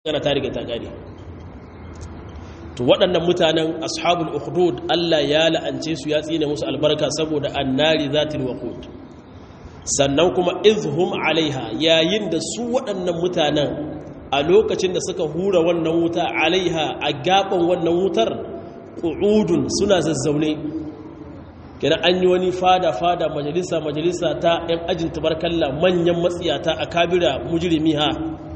gana ta riga ta gane to waɗannan mutanen ashabul ukhdud Allah ya la'ance su ya tsine musu albarka saboda annari zatil waqud sannan kuma izhum alaiha yayin da su waɗannan mutanen a lokacin da suka hura wannan wuta alaiha a gaban wannan wutar qu'udun suna zazzaune kina an yi wani fada fada majalisa majalisa ta yan ajin tabarkalla manyan matsiyata a kabira mujrimi ha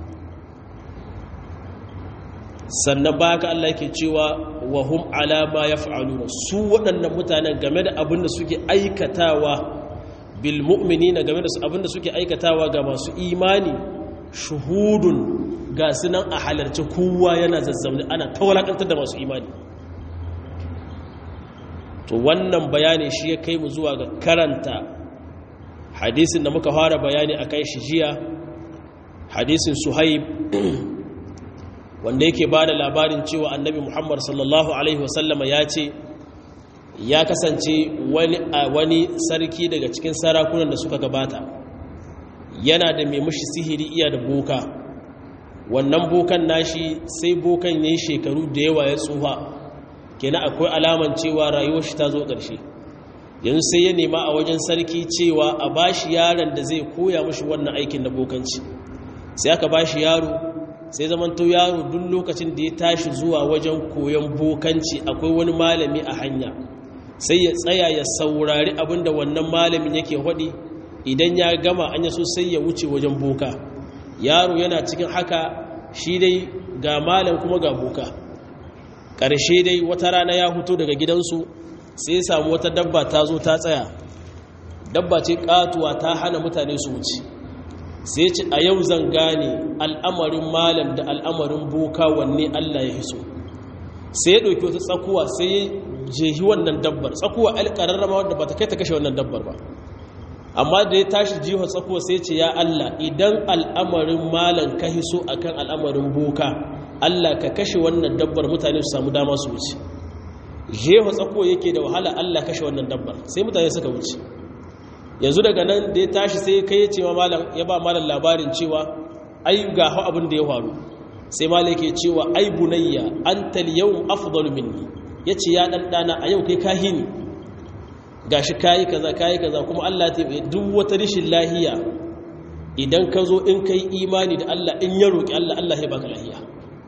sannan ba ka Allah yake cewa wa hum ala ma yaf'aluna su waɗannan mutanen game da abin da suke aikatawa bil mu'minina game da abin da suke aikatawa ga masu imani shuhudun ga sunan a halarci kowa yana zazzauni ana tawalakantar da masu imani to wannan bayani shi ya kai mu zuwa ga karanta hadisin da muka fara bayani akan shi jiya hadisin suhaib wanda yake ba da labarin cewa annabi muhammad sallallahu alaihi wasallama ya ce ya kasance wani sarki daga cikin sarakunan da suka gabata yana da mai mushi sihiri iya da boka wannan bokan nashi sai bokan ya yi shekaru da yawa ya tsufa kenan akwai alaman cewa rayuwar shi ta zo ƙarshe yanzu sai ya nema a wajen sarki cewa a bashi yaron da zai koya mushi wannan aikin na bokanci sai aka bashi yaro sai zaman to yaro duk lokacin da ya tashi zuwa wajen koyon bokanci akwai wani malami a hanya sai ya tsaya ya saurari abinda wannan malamin yake hudi idan ya gama an yaso sai ya wuce wajen boka yaro yana cikin haka shi dai ga malam kuma ga boka ƙarshe dai wata rana ya huto daga gidansu sai ya samu wata dabba ta zo ta tsaya dabba ce katuwa ta hana mutane su wuce sai ce a yau zan gane al'amarin malam da al'amarin boka wanne Allah ya hiso sai ya ɗauki wata tsakuwa sai ya jehi wannan dabbar tsakuwa alƙararrama wadda ba ta kai ta kashe wannan dabbar ba amma da ya tashi jihar tsakuwa sai ce ya Allah idan al'amarin malam ka hiso akan al'amarin boka Allah ka kashe wannan dabbar mutane su samu dama su wuce jefa tsakuwa yake da wahala Allah kashe wannan dabbar sai mutane suka wuce yanzu daga nan da ya tashi sai kai ya ce ya ba malam labarin cewa ai ga hau abin da ya faru sai malam yake cewa ai bunayya anta al-yawm afdalu minni yace ya dan dana a yau kai kahini gashi kayi kaza kayi kaza kuma Allah ta yi duk wata rishin lahiya idan ka zo in kai imani da Allah in ya roki Allah Allah ya baka lahiya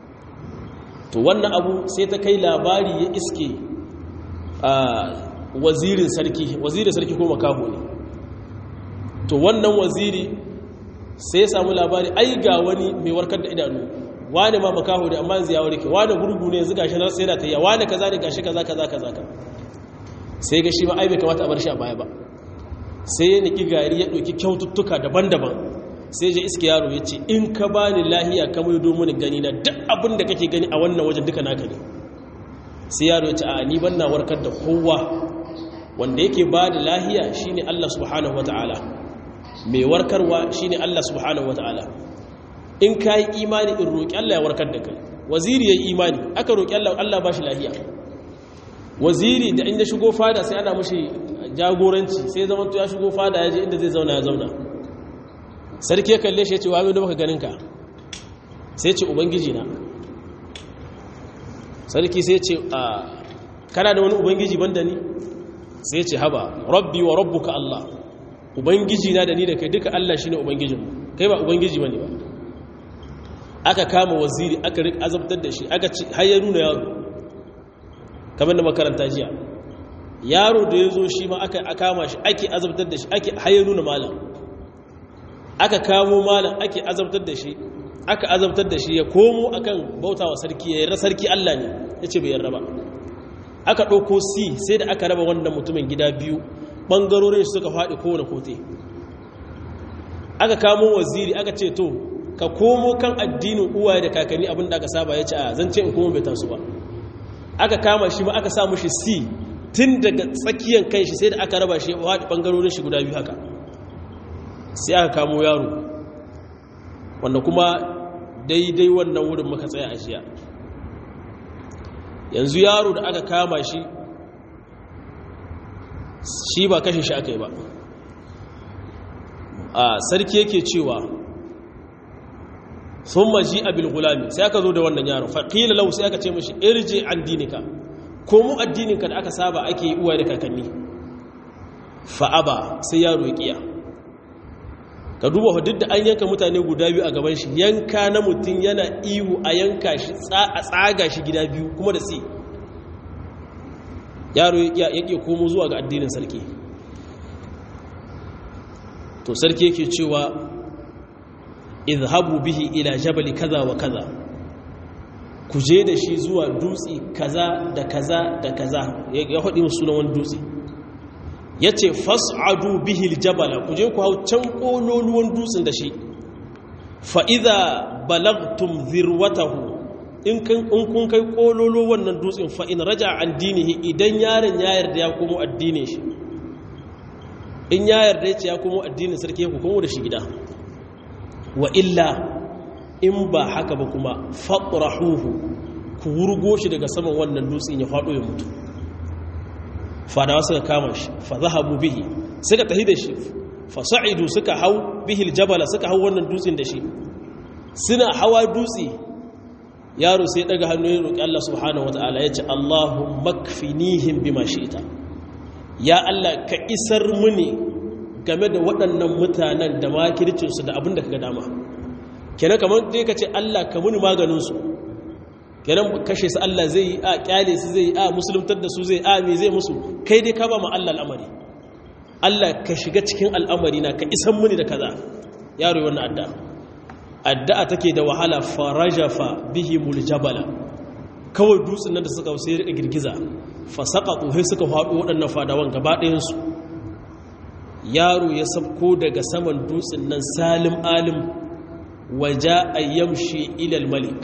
to wannan abu sai ta kai labari ya iske a wazirin sarki wazirin sarki ko makaho ne to wannan waziri sai ya samu labari ai ga wani mai warkar da idanu wani ma makaho da amma yanzu ya warke wani gurgu ne yanzu gashi na sai da tayya wani kaza ne gashi kaza kaza kaza ka sai ga shi ba ai bai kamata a bar shi a baya ba sai ya niki gari ya ɗauki kyaututtuka daban-daban sai je iske yaro ya ce in ka bani lahiya ka mai domin gani na duk abin da kake gani a wannan wajen duka naka ne sai yaro ya ce a ni ban na warkar da kowa wanda yake ba da lahiya shine Allah subhanahu wataala mai warkarwa shine Allah subhanahu wataala in ka yi imani in roƙi Allah ya warkar da kai waziri ya yi imani aka roƙi Allah Allah ba shi lahiya waziri da inda shigo fada sai ana mashi jagoranci sai zama ya shigo fada ya je inda zai zauna ya zauna sarki ya kalle shi ya ce wa da baka ganin ka sai ce ubangiji na sarki sai ce a kana da wani ubangiji banda ni sai ce haba rabbi wa rabbuka Allah ubangiji na da ni da kai duka Allah shine ubangijinmu kai ba ubangiji bane ba aka kama waziri aka rik azabtar da shi aka ci har ya nuna yaro kamar da makaranta jiya yaro da ya zo shi ma aka kama shi ake azabtar da shi ake har ya nuna malam aka kamo malam ake azabtar da shi aka azabtar da shi ya komo akan bautawa sarki ya yarda sarki Allah ne yace bai yarda ba aka ɗauko si sai da aka raba wannan mutumin gida biyu ɓangarorin shi suka faɗi kowane kote aka kamo waziri aka ce to ka komo kan addinin uwaye da kakanni abin da aka saba ya ce a zan ce in komo bai taso ba aka kama shi ma aka samu shi si tun daga tsakiyar kan shi sai da aka raba shi faɗi ɓangarorin shi guda biyu haka sai aka kamo yaro wanda kuma daidai wannan wurin muka tsaya a jiya yanzu yaro da aka kama shi shi ba kashe shi aka yi ba a sarki yake cewa sun maji abil gulami sai aka zo da wannan yaron faƙila lau sai aka ce mashi irje an dinika ko mu addininka da aka saba ake yi uwa da kakanni fa'aba sai yaro ya ƙiya ka duba duk da an yanka mutane guda biyu a gaban shi yanka na mutum yana ihu a yanka shi a tsaga shi gida biyu kuma da si yaro ya ƙiya komo zuwa ga addinin sarki to sarki yake cewa izhabu bihi ila jabali kaza wa kaza ku je da shi zuwa dutse kaza da kaza da kaza ya haɗi musu sunan wani dutse ya ce fas'adu bihi jabala ku je ku hau can ƙololuwan dutsen da shi fa'iza balagtum zirwatahu in kun kai ƙololo wannan dutsen fa'in raja an dinihi idan yaron ya yarda ya komo addinin shi in ya yarda ya ce ya komo addinin sarki ya komo da shi gida wa illa in ba haka ba kuma faɗurahuhu ku wurgo shi daga saman wannan dutsen ya faɗo ya mutu fadawa suka kama shi fa zahabu bihi suka tahi da shi fa sa'idu suka hau bihi jabala suka hau wannan dutsen da shi suna hawa dutse yaro sai daga hannu ya roki Allah subhanahu wataala ya ce Allahumma kfinihim bima shi'ta ya Allah ka isar muni game da waɗannan mutanen da makircinsu da abin da ka ga dama kenan kamar dai ka ce Allah ka muni maganinsu kenan kashe su Allah zai yi a kyale su zai yi a musuluntar da su zai a me zai musu kai dai ka ba ma Allah al'amari Allah ka shiga cikin al'amari na ka isan muni da kaza yaro wannan addu'a addu'a take da wahala farajafa bihi muljabala kawai dutsen nan da suka sai rika girgiza fa saqatu sai suka faɗo waɗannan fadawan gaba ɗayan su yaro ya sabko daga saman dutsen nan salim alim waja ayyamshi ilal malik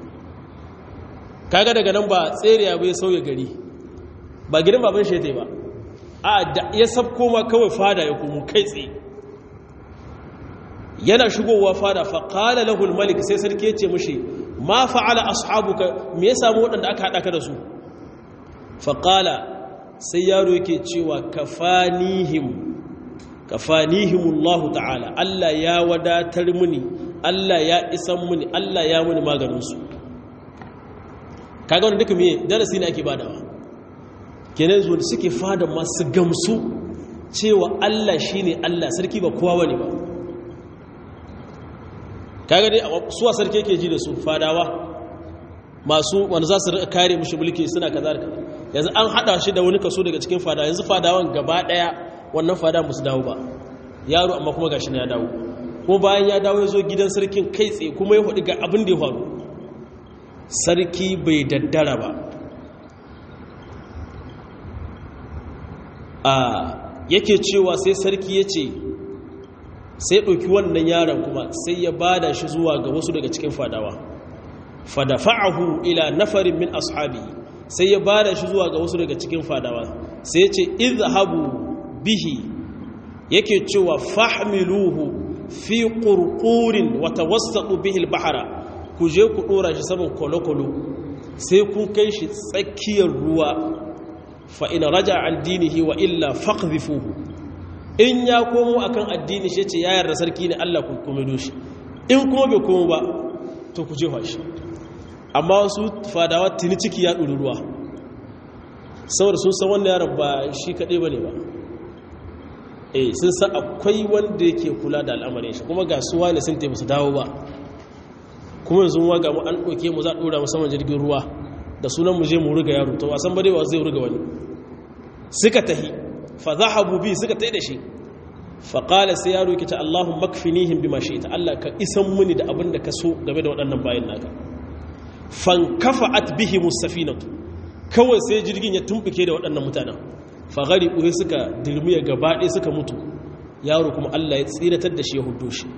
kaga daga nan ba tseriya bai sauya gari ba gidan baban shi ba a da ya sabko ma kawai fada ya kuma kai tsaye yana shigowa fada fa qala lahu malik sai sarki ya ce mishi ma fa'ala ashabuka me ya samu waɗanda aka haɗa ka da su fa qala sai yaro yake cewa kafanihim kafanihimullahu ta'ala Allah ya wadatar muni Allah ya isan muni Allah ya muni maganinsu kaga wani duka miye darasi ne ake badawa kenan zuwa da suke fada masu gamsu cewa Allah shine Allah sarki ba kowa wani ba kaga dai suwa sarki yake ji da su fadawa masu wanda za su rika kare mushi mulki suna kaza da kaza yanzu an hada shi da wani kaso daga cikin fadawa yanzu fadawan gaba daya wannan fada musu dawo ba yaro amma kuma gashi ne ya dawo kuma bayan ya dawo ya zo gidan sarkin kai tsaye kuma ya hudu ga abin da ya faru sarki bai daddara ba a yake cewa sai sarki ya ce sai ɗauki wannan yaron kuma sai ya bada shi zuwa ga wasu daga cikin fadawa fadafa'ahu ila nafarin min ashabi sai ya bada shi zuwa ga wasu daga cikin fadawa sai ya ce izhabu bihi yake cewa fahmiluhu fi qurqurin wa tawassatu bihi al-bahra ku je ku dora shi saman kolokolo sai kun kai shi tsakiyar ruwa fa in raja an dinihi wa illa faqdhifuhu in ya komo akan addini shi ce ya yarda sarki ne Allah ku kuma doshi in kuma bai komo ba to ku jefa shi amma wasu fadawa tuni ciki ya ɗuri ruwa saboda sun san wannan yaron ba shi kaɗai ba ne ba eh sun san akwai wanda yake kula da al'amarin shi kuma ga suwa ne sun taimu su dawo ba kuma yanzu wa ga mu an ɗauke mu za a ɗora musamman jirgin ruwa da sunan mu je mu riga yaro to wasan barewa zai riga wani suka tahi fa zahabu bi suka tahi da shi fa qala sai yaro yake ta Allahumma makfinihim bima shi'ta Allah ka isan muni da abin da ka so game da waɗannan bayan naka fankafa'at bihi musafinatu kawai sai jirgin ya tumbuke da waɗannan mutanen fagari ɓuhe suka dirmiya gaba ɗaya suka mutu yaro kuma Allah ya tsiratar da shi ya hudu shi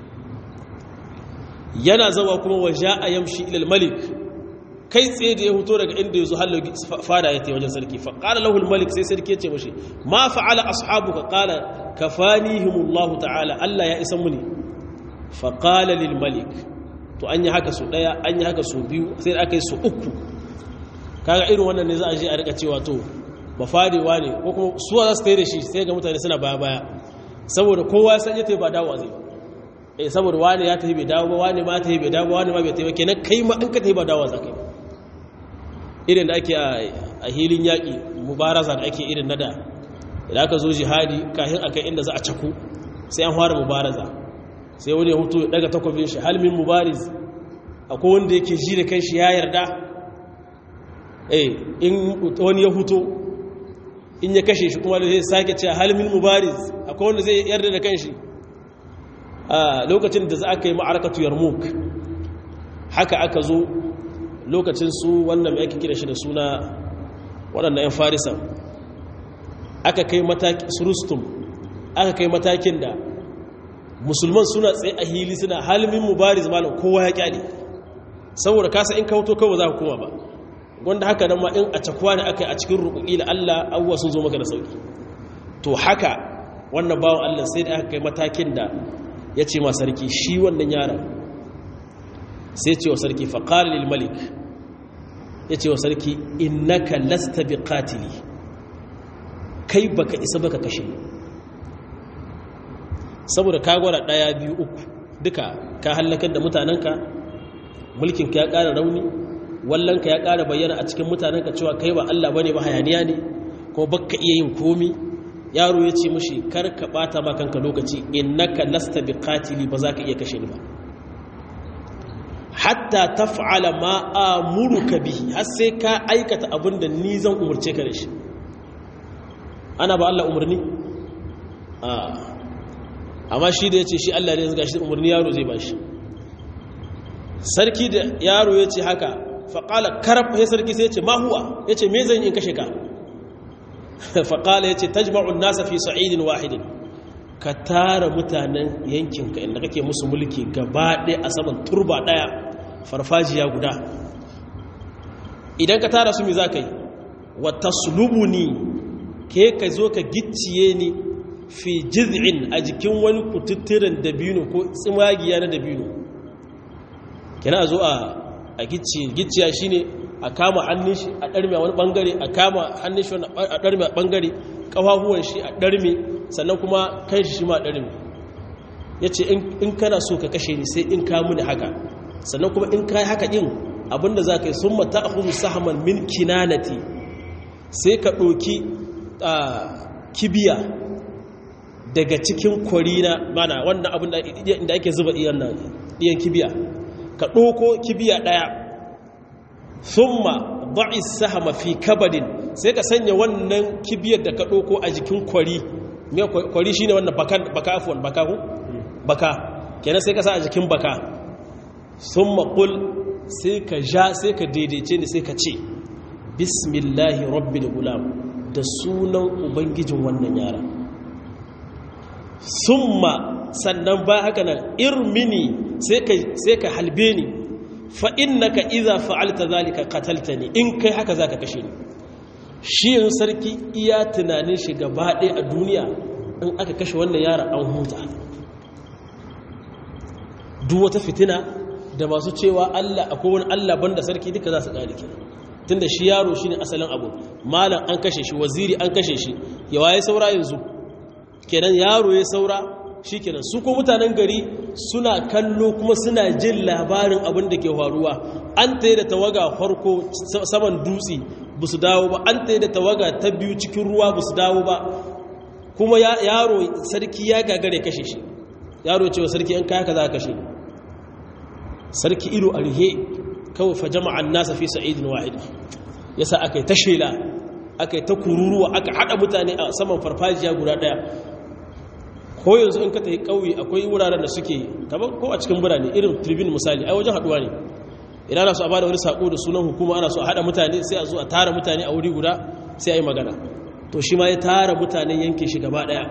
yana zama kuma waje a yamshi ilal malik kai tsaye da ya huto daga inda ya zo hallo fada ya wajen sarki fa qala lahu al malik sai sarki ya ce mashi ma fa'ala ashabuka qala kafanihimullahu ta'ala Allah ya isa muni fa qala lil malik to an yi haka su daya an yi haka su biyu sai da aka yi su uku kaga irin wannan ne za a je a rika cewa to ba fadewa ne ko kuma suwa za su tayi da shi sai ga mutane suna baya baya saboda kowa ya sanya ta ba dawo zai eh saboda wani ya tafi bai dawo ba wani ma tafi bai dawo ba wani ma bai tafi ba kenan kai ma in ka tafi ba dawo za ka yi irin da ake a hilin yaƙi mubaraza da ake irin na da idan aka zo jihadi kafin a kai inda za a caku sai an fara mubaraza sai wani ya hutu daga takwabin shi halmin mubariz akwai wanda yake ji da kan shi ya yarda eh in wani ya hutu in ya kashe shi kuma da zai sake cewa halmin mubariz akwai wanda zai yarda da kan shi a lokacin da za aka yi ma'arakatu yarmouk haka aka zo lokacin su wannan mai ake kira shi da suna waɗannan 'yan farisan aka kai matakin surustum aka kai matakin da musulman suna tsaye a hili suna halmin mubariz malam kowa ya kyale saboda kasa in kauto kawai za ku koma ba wanda haka nan ma in a cakuwa ne aka yi a cikin rukuki da Allah abuwa sun zo maka da sauki to haka wannan bawan Allah sai da aka kai matakin da ya ce ma sarki shi wannan yaron sai ce wa sarki faƙar lil malik ya ce wa sarki innaka lasta bi qatili kai baka isa baka kashe saboda ka gwada ɗaya biyu uku duka ka hallakar da mutanenka mulkinka ya ƙara rauni wallanka ya ƙara bayyana a cikin mutanenka cewa kai ba Allah bane ba hayaniya ne ko baka iya yin komi yaro ya ce mashi kar ka bata ma kanka lokaci innaka lasta bi qatili ba za ka iya kashe ni ba hatta taf'ala ma amuruka bihi har sai ka aikata abin da ni zan umurce ka da shi ana ba Allah umarni amma shi da ya ce shi Allah ne ya shi umarni yaro zai ba shi sarki da yaro ya ce haka faƙala karab ya sarki sai ya ce mahuwa ya ce me zan yi kashe ka faƙala ya ce tajma'un nasa fi sa'idin wahidin ka tara mutanen yankinka inda kake musu mulki gaba ɗaya a saman turba ɗaya farfajiya guda idan ka tara su mi za ka yi wata sulubuni ke ka zo ka gicciye ni fi jiz'in a jikin wani kututturen dabino ko tsimagiya na dabino kina zo a gicciya shi ne a kama hannun shi a ɗarmi a wani ɓangare a kama hannun shi a ɗarmi a ɓangare ƙafafuwan shi a ɗarmi sannan kuma kan shi ma ɗarmi ya ce in kana so ka kashe ni sai in ka muni haka sannan kuma in ka yi haka ɗin abinda za ka yi sun mata a hudu sahaman min kinanati sai ka ɗoki kibiya daga cikin kwarina mana wannan abin da ake zuba ɗiyan kibiya ka ɗoko kibiya ɗaya summa ba'i sahama fi kabadin sai ka sanya wannan kibiyar da ka ɗoko a jikin kwari kwari shine wannan baka afuwan baka ku baka kenan sai ka sa a jikin baka summa qul sai ka ja sai ka daidaice ni sai ka ce bismillahi rabbil gulam da sunan ubangijin wannan yara summa sannan ba haka nan irmini sai ka halbe ni fa innaka idza fa'alta zalika qataltani in kai haka zaka kashe ni shi yin sarki iya tunanin shi gaba ɗaya a duniya in aka kashe wannan yara an huta duk wata fitina da masu cewa Allah akwai wani Allah banda sarki duka za su ƙari kenan tunda shi yaro shine asalin abu malam an kashe shi waziri an kashe shi ya waye saura yanzu kenan yaro ya saura shi kenan su ko mutanen gari suna kallo kuma suna jin labarin abin da ke faruwa an ta da tawaga farko saman dutse ba su dawo ba an ta da tawaga ta biyu cikin ruwa ba su dawo ba kuma yaro sarki ya gagare kashe shi yaro cewa sarki an kaya ka za kashe sarki ido a rihe kawai fa jama'an nasa fi sa'idin wahid yasa aka yi ta shela aka yi ta kururuwa aka haɗa mutane a saman farfajiya guda ɗaya ko yanzu in ka tafi ƙauye akwai wuraren da suke kamar ko a cikin birane irin tribune misali ai wajen haɗuwa ne idan ana so a bada wani sako da sunan hukuma ana so a haɗa mutane sai a zo a tara mutane a wuri guda sai a yi magana to shi ma ya tara mutanen yankin shi gaba ɗaya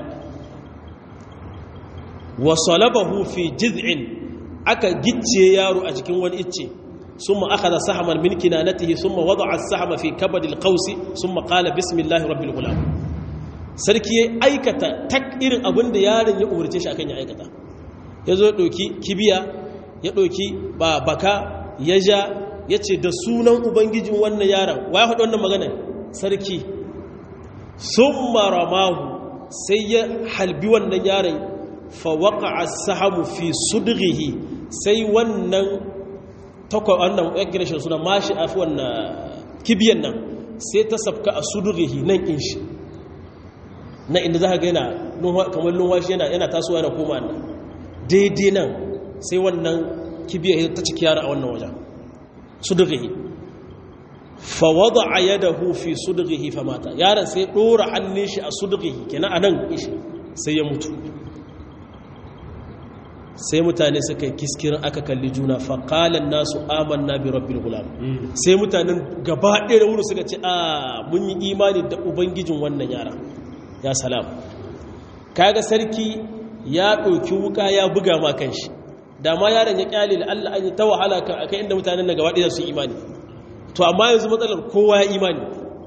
wa salabahu fi jiz'in aka gicciye yaro a cikin wani icce ثم أخذ سهما من كنانته ثم وضع السهم في كبد القوس ثم قال بسم الله رب الغلام sarki ya aikata tak irin abin da yaron ya umarce shi akan ya aikata ya zo ya ɗauki kibiya ya ɗauki baka ya ja ya ce da sunan ubangijin wannan yaron wa ya faɗi wannan magana sarki sun maramahu sai ya halbi wannan yaron fa waqa'a sahamu fi sudghihi sai wannan takwa wannan ya shi suna mashi afi wannan kibiyan nan sai ta sabka a sudghihi nan in shi na inda za ka ga yana kamar lunwashi yana tasowa yana koma nan daidai nan sai wannan kibiyar ta ciki yara a wannan wajen sudughihi fa wada'a yadahu fi sudughihi fa mata yaron sai dora hannun shi a sudughihi kenan anan ishi sai ya mutu sai mutane suka kiskirin aka kalli juna fa qala nasu amanna bi rabbil gulam sai mutanen gaba ɗaya da wuri suka ce a mun yi imani da ubangijin wannan yara ya salam kaga sarki ya ɗauki wuka ya buga ma kanshi da ma yaron ya kyale da Allah an yi ta wahala kan akai inda mutanen na gaba ɗaya su imani to amma yanzu matsalar kowa ya imani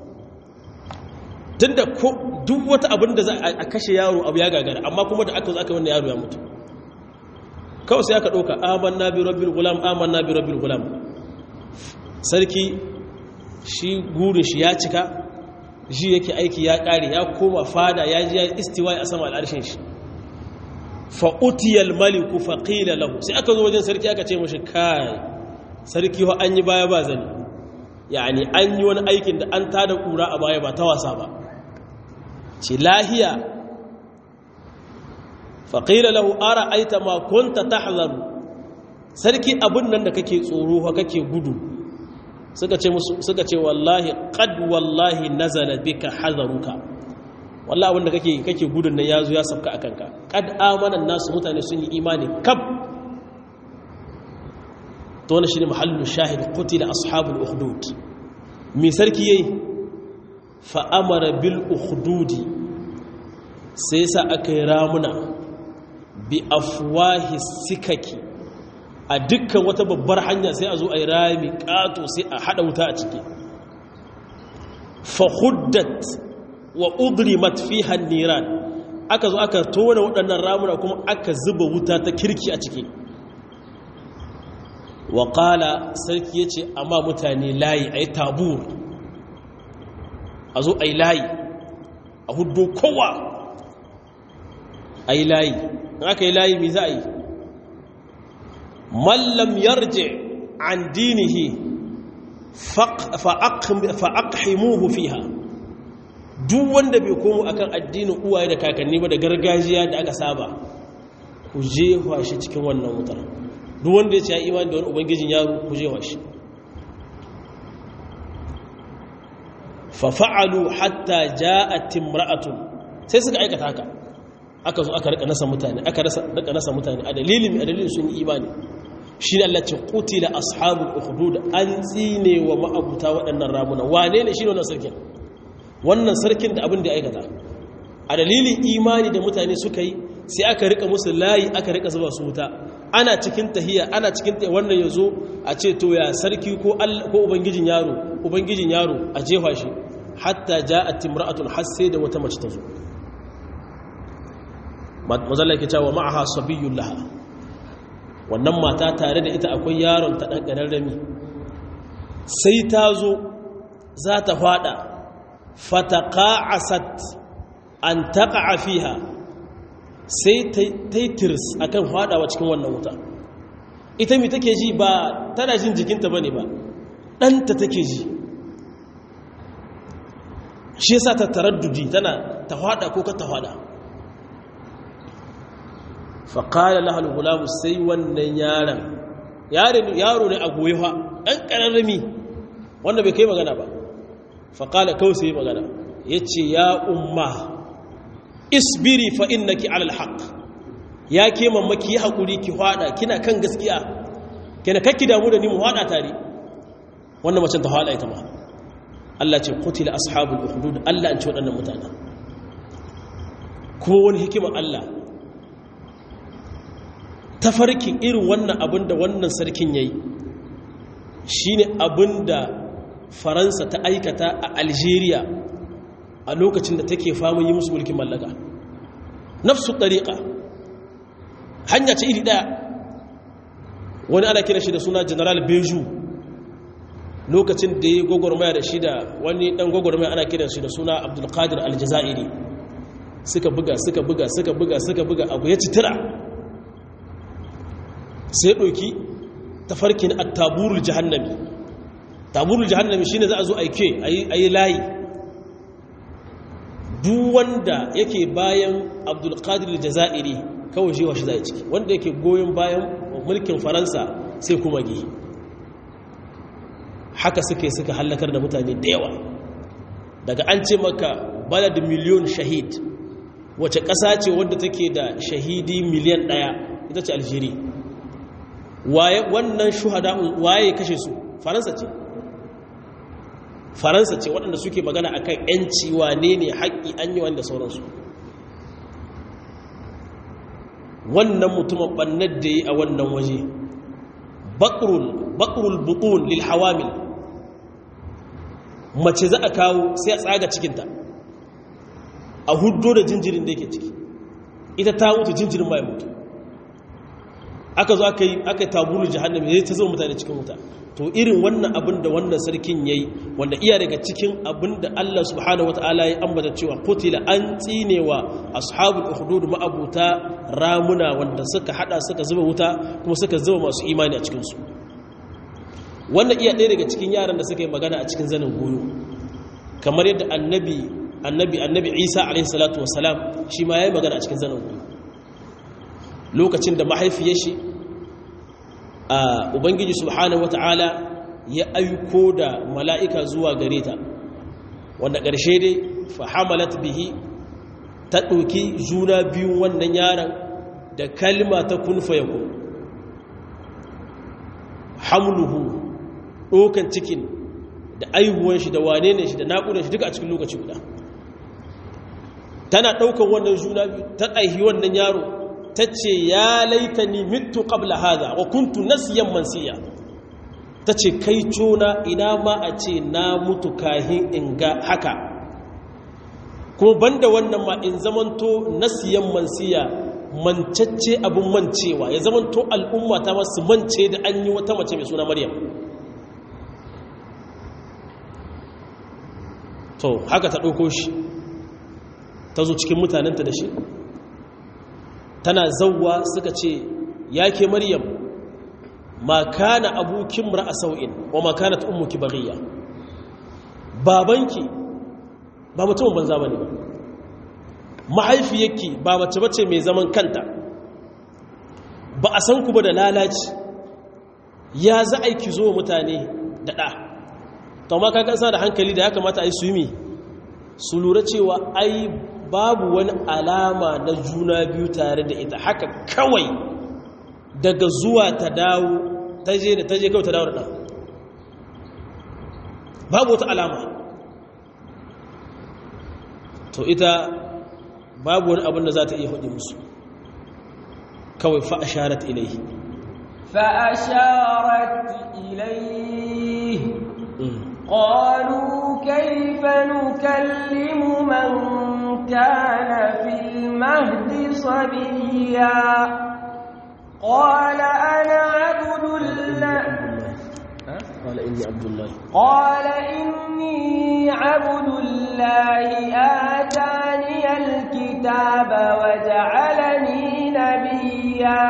tunda duk wata abin da za a kashe yaro abu ya gagara amma kuma da aka zo aka wannan yaro ya mutu kawai sai aka ɗauka amanna bi rabbil gulam amanna bi rabbil gulam sarki shi gurin shi ya cika shi yake aiki ya ƙare ya koma fada ya ji ya istiwa a sama al'arshin shi fa'utiyar maliku faƙila lahu sai aka zo wajen sarki aka ce mashi kai sarki wa an yi baya ba zane yani an yi wani aikin da an tada ƙura a baya ba ta wasa ba ce lahiya faƙila lahu ara aita makonta ta hazaru sarki abin nan da kake tsoro wa kake gudu suka ce wallahi ƙad wallahi nazala bika hazaruka wallah abinda kake kake gudun nan yazo ya sabka akan ka kad amanan nasu mutane sun yi imani kab to wannan shine mahallu shahid qutila ashabul ukhdud mi sarki yayi fa amara bil ukhdudi sai sa aka yi ramuna bi afwahi sikaki a dukkan wata babbar hanya sai a zo a yi rami kato sai a hada wuta a ciki fa huddat wa udrimat fiha niran aka zo aka tona waɗannan ramuna kuma aka zuba wuta ta kirki a ciki wa qala sarki yace amma mutane layi ayi tabur a zo ayi layi a huddo kowa ayi layi in aka yi layi me za a yi man lam yarji an dinihi fa aqhimuhu fiha duk wanda bai komo akan addinin uwaye da kakanni ba da gargajiya da aka saba ku jefa shi cikin wannan wutar duk wanda ya ce ya imani da wani ubangijin yaro ku jefa shi fa fa'alu hatta ja'at imra'atun sai suka aikata haka aka zo aka rika nasa mutane aka rika nasa mutane a dalilin a dalilin sun yi imani shi ne Allah ce qutila ashabul ukhdud an tsine wa ma'abuta waɗannan ramuna wane ne shi ne wannan sarkin wannan sarkin da abin da ya aikata a dalilin imani da mutane suka yi sai aka rika musu layi aka rika zuba su wuta ana cikin tahiya ana cikin tahiya wannan yazo a ce to ya sarki ko ko ubangijin yaro ubangijin yaro a jefa shi hatta ja'at imra'atun hasse da wata mace ta zo mazalla yake cewa ma'aha sabiyyun laha wannan mata tare da ita akwai yaron ta dan kararrami sai ta zo za ta fada fataqa'asat an taqa'a fiha sai ta yi tirs akan fadawa cikin wannan wuta ita mi take ji ba tana jin jikinta bane ba ɗanta take ji shi yasa ta taraddudi tana ta fada ko ka ta fada faƙala lahal gulamu sai wannan yaron yaro ne a goyi fa ɗan ƙararrami wanda bai kai magana ba faƙala kawai sai magana ya ce ya umma isbiri fa innaki alal haq ya ke mamaki ya haƙuri ki hada kina kan gaskiya kina kakki damu da ni mu hada tare wannan macen ta hada ita ma Allah ce qutila ashabul ukhdud Allah an ce waɗannan mutanen kuma wani hikimar Allah tafarkin irin wannan abin da wannan sarkin yayi shine abin da Faransa ta aikata a Algeria a lokacin da take famun yi musu mulkin mallaka nafsu ɗariƙa hanya ce iri ɗaya wani ana kira shi da suna general beju lokacin da ya gwagwarmaya da shi da wani ɗan gwagwarmaya ana kira shi da suna abdulkadir aljazairi suka buga suka buga suka buga suka buga abu ya citira sai ɗauki tafarkin attaburul jahannami taburul jahannami shine za a zo aike a yi layi duk wanda yake bayan abdulkadir jazairi kawai shi washe zai ciki wanda yake goyon bayan mulkin faransa sai kuma gi haka suke suka hallakar da mutane da yawa daga an ce maka balad miliyon shahid wace ƙasa ce wadda take da shahidi miliyan ɗaya ita ce algeria wannan shuhada waye kashe su faransa ce faransa ce waɗanda suke magana a kan ‘yanci wane ne haƙƙi an yi wanda sauransu wannan mutumin ɓannar da yi a wannan waje baƙrul buɗun lil hawamil mace za a kawo sai a tsaga cikinta a hudo da jinjirin da yake ciki ita ta mutu jinjirin mai mutu aka zo aka yi tabulu jihannami zai ta zama mutane cikin wuta to irin wannan abin da wannan sarkin yayi wanda iya daga cikin abin da Allah subhanahu wataala ya ambata cewa qutila an tsinewa ashabul ukhdud ma'abuta ramuna wanda suka hada suka zuba wuta kuma suka zuba masu imani a cikin su wannan iya ɗaya daga cikin yaran da suka yi magana a cikin zanin goyo kamar yadda annabi annabi annabi Isa alaihi salatu wassalam shi ma yayi magana a cikin zanin goyo lokacin da mahaifiyar shi a ubangiji subhanahu wata'ala ya aiko da mala'ika zuwa gare ta wanda ƙarshe dai fahamalat bihi ta ɗauki juna biyun wannan yaron da kalma ta kunfa ya kun hamluhu ɗokan cikin da aihuwan shi da wane ne shi da naƙudan shi duka a cikin lokaci guda tana ɗaukan wannan juna biyu ta aihi wannan yaro ta ce ya laitani mitu qabla hada wa kuntu nasiyan mansiya ta ce kai cona ina ma a ce na mutu kahin in ga haka kuma banda wannan ma in zamanto nasiyan mansiya mancacce abin mancewa ya zamanto al'umma ta masu mance da an yi wata mace mai suna maryam to haka ta ɗauko shi ta zo cikin mutanenta da shi tana zauwa suka ce ya ke maryam ma kana abukin ra'a sau'in wa ma kanat ummuki baghiya babanki ba mutumin banza bane ba mahaifiyarki ba mace bace mai zaman kanta ba a san ku ba da lalaci ya za a ki zo mutane da ɗa to ma kaga sa da hankali da ya kamata a yi su yi su lura cewa ai babu wani alama na juna biyu tare da ita haka kawai daga zuwa ta dawo ta je da ta je kawai ta dawo da babu wata alama to ita babu wani abin da za ta iya hudu musu kawai fa'asharat ilaihi fa'asharat ilaihi قالوا كيف نكلم من كان في المهد صبيا قال أنا عبد الله قال إني عبد الله قال إني عبد الله آتاني الكتاب وجعلني نبيا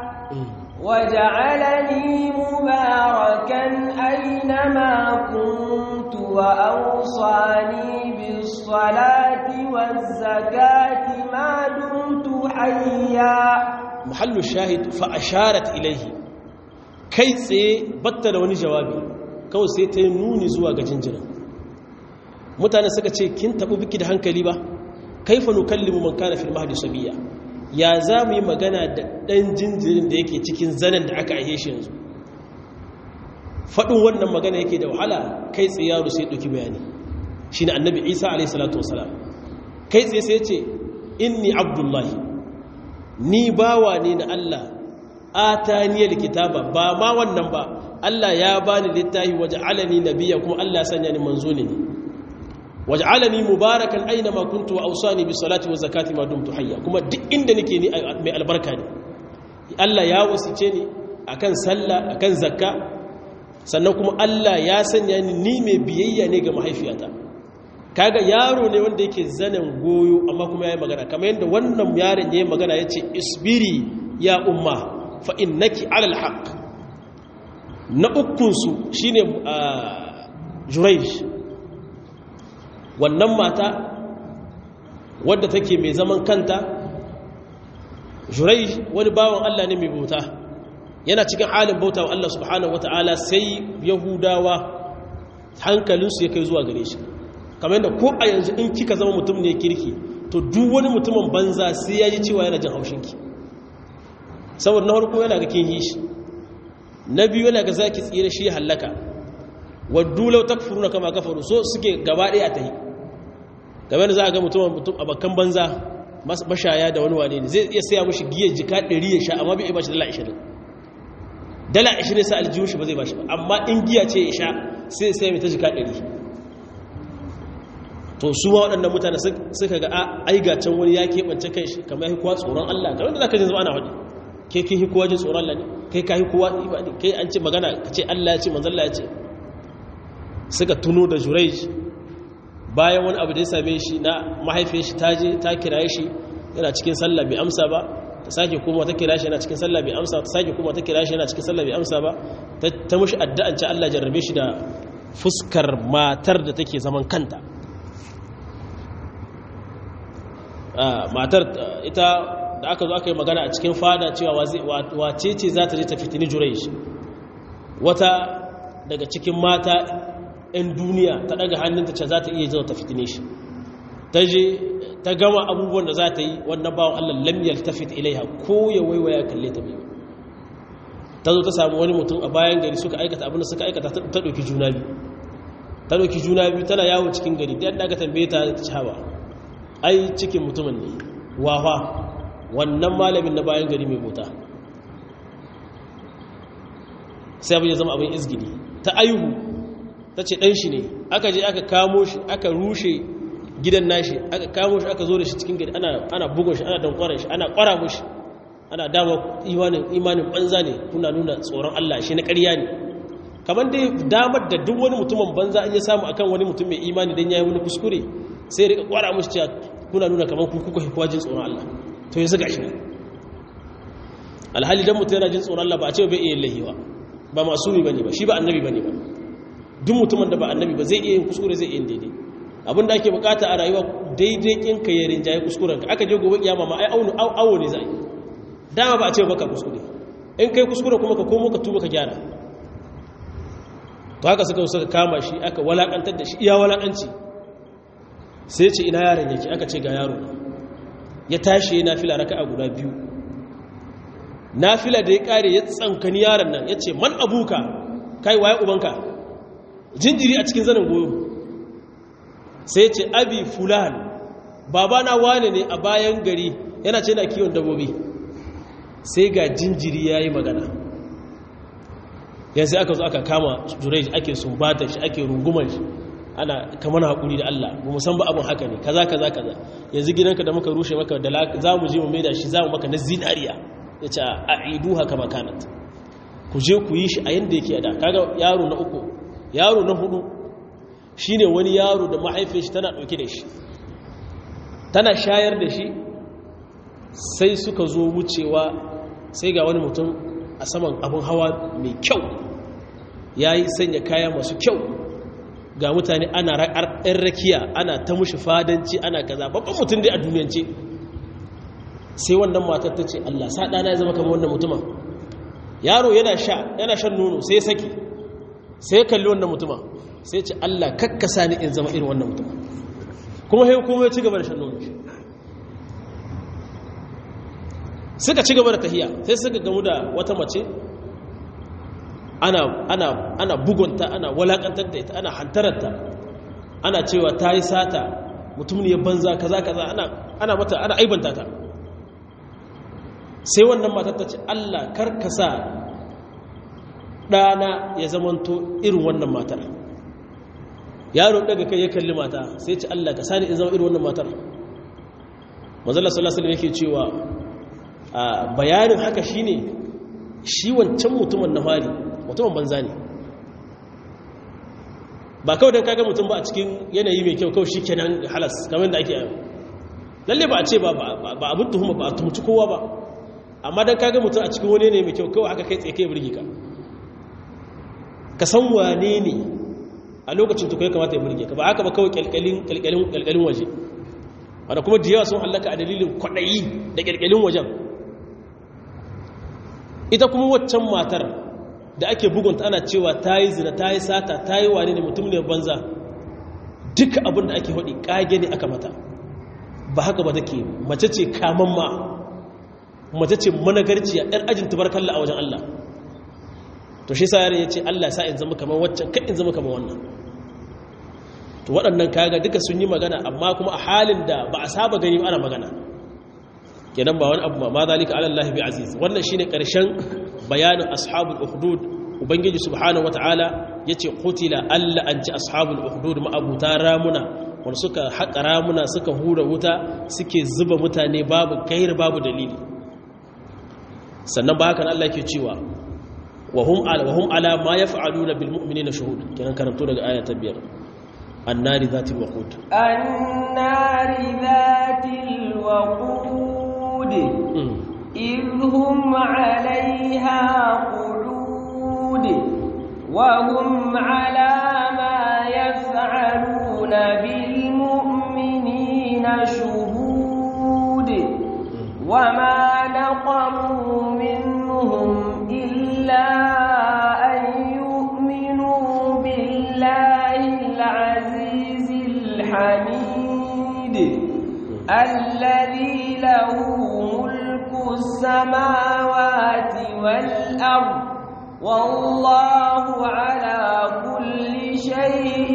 وجعلني مباركا أينما كنت وأوصاني بالصلاة والزكاة ما دمت حيا محل الشاهد فأشارت إليه kai tsaye batta da wani jawabi kawai sai ta yi nuni zuwa ga jinjina mutane suka ce kin taɓi biki da hankali ba kaifa nukallimu man kana fil mahdi sabiya ya za mu yi magana da ɗan jinjirin da yake cikin zanen da aka aihe shi yanzu faɗin wannan magana yake da wahala kai tsaye yaro sai ɗauki bayani shi ne annabi isa alaihissalatu wasalam kai tsaye sai ce inni abdullahi ni bawa ne na allah ataniyar kitaba ba ma wannan ba allah ya bani littafi waje alani nabiya kuma allah sanya ni manzo ne waj'alani mubarakan aina ma kuntu wa awsani bis salati waz zakati ma dumtu hayya kuma duk inda nake ni mai albarka ne Allah ya wasice ni akan sallah akan zakka sannan kuma Allah ya sanya ni ni mai biyayya ne ga mahaifiyata kaga yaro ne wanda yake zanen goyo amma kuma ya yi magana kamar yadda wannan yaron ya yi magana ya ce isbiri ya umma fa innaki alal haq na ukunsu shine juraish wannan mata wadda take mai zaman kanta juraish wani bawan Allah ne mai bauta yana cikin halin bauta wa Allah subhanahu wata'ala sai yahudawa hankalinsu ya kai zuwa gare shi kamar yadda ko a yanzu in kika zama mutum ne kirki to duk wani mutumin banza sai ya ji cewa yana jin haushinki saboda na harko yana ga kin yi shi na biyu yana ga zaki tsira shi hallaka waddu law takfuruna kama kafaru so suke gaba ɗaya a tahi game da za a ga mutum mutum abakan banza mashaya da wani wane ne zai iya saya mushi giyar jika 100 ya sha amma bai ba shi dala 20 dala 20 sai aljihun shi ba zai ba shi ba amma in giya ce ya sha sai sai mai ta jika 100 to su ma waɗannan mutane suka ga ai ga can wani ya keɓance kai shi kamar ya kowa tsoron Allah kamar da za ka jin zuwa ana faɗi ke kin hi kowa jin tsoron Allah ne kai ka hi kowa ibadi kai an ce magana ka ce Allah ya ce manzon Allah ya ce suka tuno da Jurayj bayan wani abu da ya same shi na mahaifiyar shi ta je ta kiraye shi yana cikin sallah bai amsa ba ta sake kuma ta kira shi yana cikin sallah bai amsa ta sake kuma ta kira shi yana cikin sallah bai amsa ba ta mushi addu'an ce Allah jarrabe shi da fuskar matar da take zaman kanta matar ita da aka zo aka yi magana a cikin fada cewa wace ce za ta je ta fitini Jurayj wata daga cikin mata 'yan duniya ta daga hannunta ce za ta iya zuwa ta fitine shi ta je ta gama abubuwan da za ta yi wannan bawan Allah lamyar ta fit ilaiha ko ya waiwaya kalle ta biyu ta zo ta samu wani mutum a bayan gari suka aikata abin da suka aikata ta ɗauki juna biyu ta ɗauki juna biyu tana yawo cikin gari da yadda aka tambaye ta cewa ai cikin mutumin ne wawa wannan malamin na bayan gari mai mota sai abin ya zama abin izgini ta ayuhu ta ce ɗan shi ne aka je aka kamo shi aka rushe gidan nashi aka kamo shi aka zo da shi cikin gari ana bugun shi ana dankwarar shi ana kwara mushi ana dama imanin banza ne kuna nuna tsoron Allah shi na ƙarya ne kamar dai damar da duk wani mutumin banza an ya samu akan wani mutum mai imani don ya yi wani kuskure sai rika kwara mushi cewa kuna nuna kamar ku kuka hikuwa jin tsoron Allah to yanzu gashi ne alhali dan mutum yana jin tsoron Allah ba a ce bai iya lahiwa ba masumi bane ba shi ba annabi bane ba duk mutumin da ba annabi ba zai iya yin kuskure zai iya yin daidai abinda ake bukata a rayuwa daidai kin ka yarin jaye kuskuren ka aka je gobe kiyama ma ai aunu awo ne zai dama ba a ce baka kuskure in kai kuskure kuma ka komo ka tuba ka gyara to haka suka suka kama shi aka walakantar da shi iya walakanci sai ce ina yaron yake aka ce ga yaro ya tashi yana fila raka'a guda biyu nafila da ya kare ya tsankani yaron nan ya ce man abuka kai waye ubanka jinjiri a cikin zanen goyo sai ce abi fulan babana wane ne a bayan gari yana ce na kiwon dabobi sai ga jinjiri ya yi magana yanzu aka zo aka kama jurai ake sumbatar shi ake rungumar shi ana kamar haƙuri da Allah ba mu san ba abin haka ne kaza kaza kaza yanzu gidanka da muka rushe maka da za mu je mu maida shi za mu maka na zinariya ya ce a idu haka makanat ku je ku yi shi a yadda yake da kaga yaro na uku yaro na hudu shine wani yaro da mahaifin shi tana dauke da shi tana shayar da shi sai suka zo wucewa sai ga wani mutum a saman abin hawa mai kyau ya yi sanya kaya masu kyau ga mutane ana ɗan rakiya ana ta mushi fadanci ana kaza babban mutum dai a duniyance sai wannan matar ta ce allah sa ɗana ya zama kamar wannan mutumin yaro yana sha yana shan nono sai saki sai kalli wannan mutuma sai ce Allah kakkasa ni in zama irin wannan mutuma kuma sai kuma ya ci gaba da shan nono suka ci gaba da tahiya sai suka gamu da wata mace ana ana ana bugunta ana walakantar da ita ana hantararta ana cewa ta yi sata mutum ne ya banza kaza kaza ana ana mata ana aibanta ta sai wannan matar ta ce Allah karkasa ɗana ya zamanto irin wannan matar yaro daga kai ya kalli mata sai ce Allah ka sani in zama irin wannan matar manzala sallallahu alaihi yake cewa a bayanin haka shine shi wancan mutumin na fari mutumin banza ne ba kawai don kaga mutum ba a cikin yanayi mai kyau kawai shi kenan halas kamar da ake yi lalle ba a ce ba ba abin tuhuma ba a tumci kowa ba amma don kaga mutum a cikin wani yanayi mai kyau kawai haka kai tsaye kai birgi ka ka san wane ne a lokacin tukwai kamata ya birge ka ba haka ba kawai kyalkyalin waje wadda kuma da yawa sun hallaka a dalilin kwaɗayi da kyalkyalin wajen ita kuma waccan matar da ake bugunta ana cewa ta yi zina ta yi sata ta yi wane ne mutum ne banza duka abin da ake haɗi ƙage ne aka mata ba haka ba take mace ce kaman ma mace ce managarciya ‘yar ajin tubarkalla a wajen Allah to shi sa yare ya ce Allah sa in zama kamar waccan kan in zama kamar wannan to waɗannan kaga duka sun yi magana amma kuma a halin da ba a saba gani ana magana kenan ba wani abu ma zalika ala Allah bi aziz wannan shine karshen bayanin ashabul ukhdud ubangiji subhanahu wataala yace qutila alla an ci ashabul ukhdud ma abuta ramuna wanda suka haƙa ramuna suka hura wuta suke zuba mutane babu kair babu dalili sannan ba hakan Allah yake cewa wa hum ala wa hum ala ma yaf'aluna bil mu'minina shuhud kenan karanto daga aya ta biyar annari zatil waqud annari zatil waqud إذ هم عليها قعود وهم على ما يفعلون بالمؤمنين شهود وما نقموا منهم إلا أن يؤمنوا بالله العزيز الحميد الذي له ملك السماوات والأرض والله على كل شيء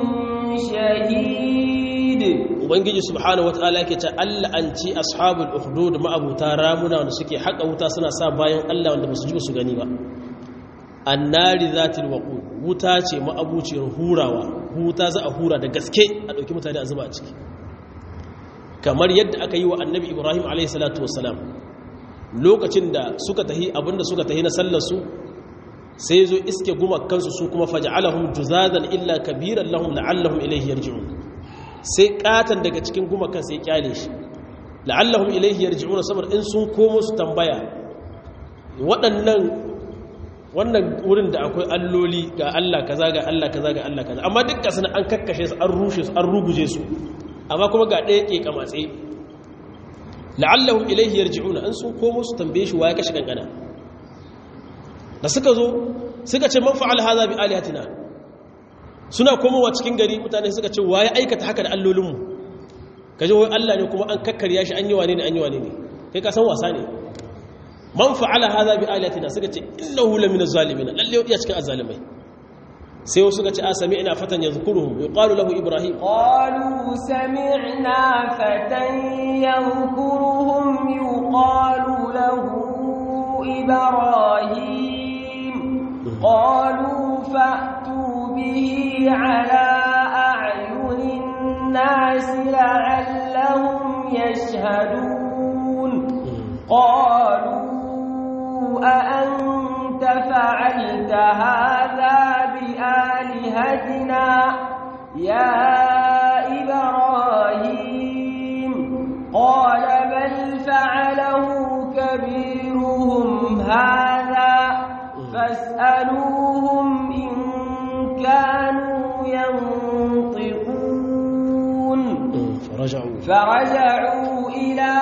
شهيد ubangiji subhanahu wataala yake ce Allah an ci ashabul ukhdud ma'abuta ramuna wanda suke haka wuta suna sa bayan Allah wanda basu ji su gani ba annari zatil waqud wuta ce ma'abuciyar hurawa wuta za a hura da gaske a dauki mutane a zuba a ciki kamar yadda aka yi wa annabi ibrahim alaihissalatu wassalam lokacin da suka tahi abinda suka tahi na sallarsu sai zo iske gumakansu su kuma faj'alahum juzadan illa kabiran lahum la'allahum ilayhi yarji'un sai katan daga cikin gumakan sai kyale shi la'allahum ilayhi yarji'un saboda in sun komo su tambaya waɗannan wannan wurin da akwai alloli ga Allah kaza ga Allah kaza ga Allah kaza amma dukkan sun an kakkashe su an rushe su an ruguje su amma kuma ga ɗaya ke kamatse la'allahum ilaihi yarji'una an sun komo su tambaye shi waye kashi kankana da suka zo suka ce man fa'al hadha bi alihatina suna komowa cikin gari mutane suka ce waye aikata haka da allolinmu kaje wai Allah ne kuma an kakkarya shi an yi wane ne an yi wane ne kai ka san wasa ne man fa'ala hadha bi alihatina suka ce innahu lamina zalimin lalle ya cikin azzalimai sai wasu ga ci a sami'na fatan yadhkuruhum yuqalu lahu ibrahim qalu sami'na fatan yadhkuruhum yuqalu lahu ibrahim qalu fa'tu bihi ala a'yunin nas la'allahum yashhadun qalu a anta fa'alta hadha بآلهتنا يا إبراهيم قال بل فعله كبيرهم هذا فاسألوهم إن كانوا ينطقون فرجعوا فرجعوا إلى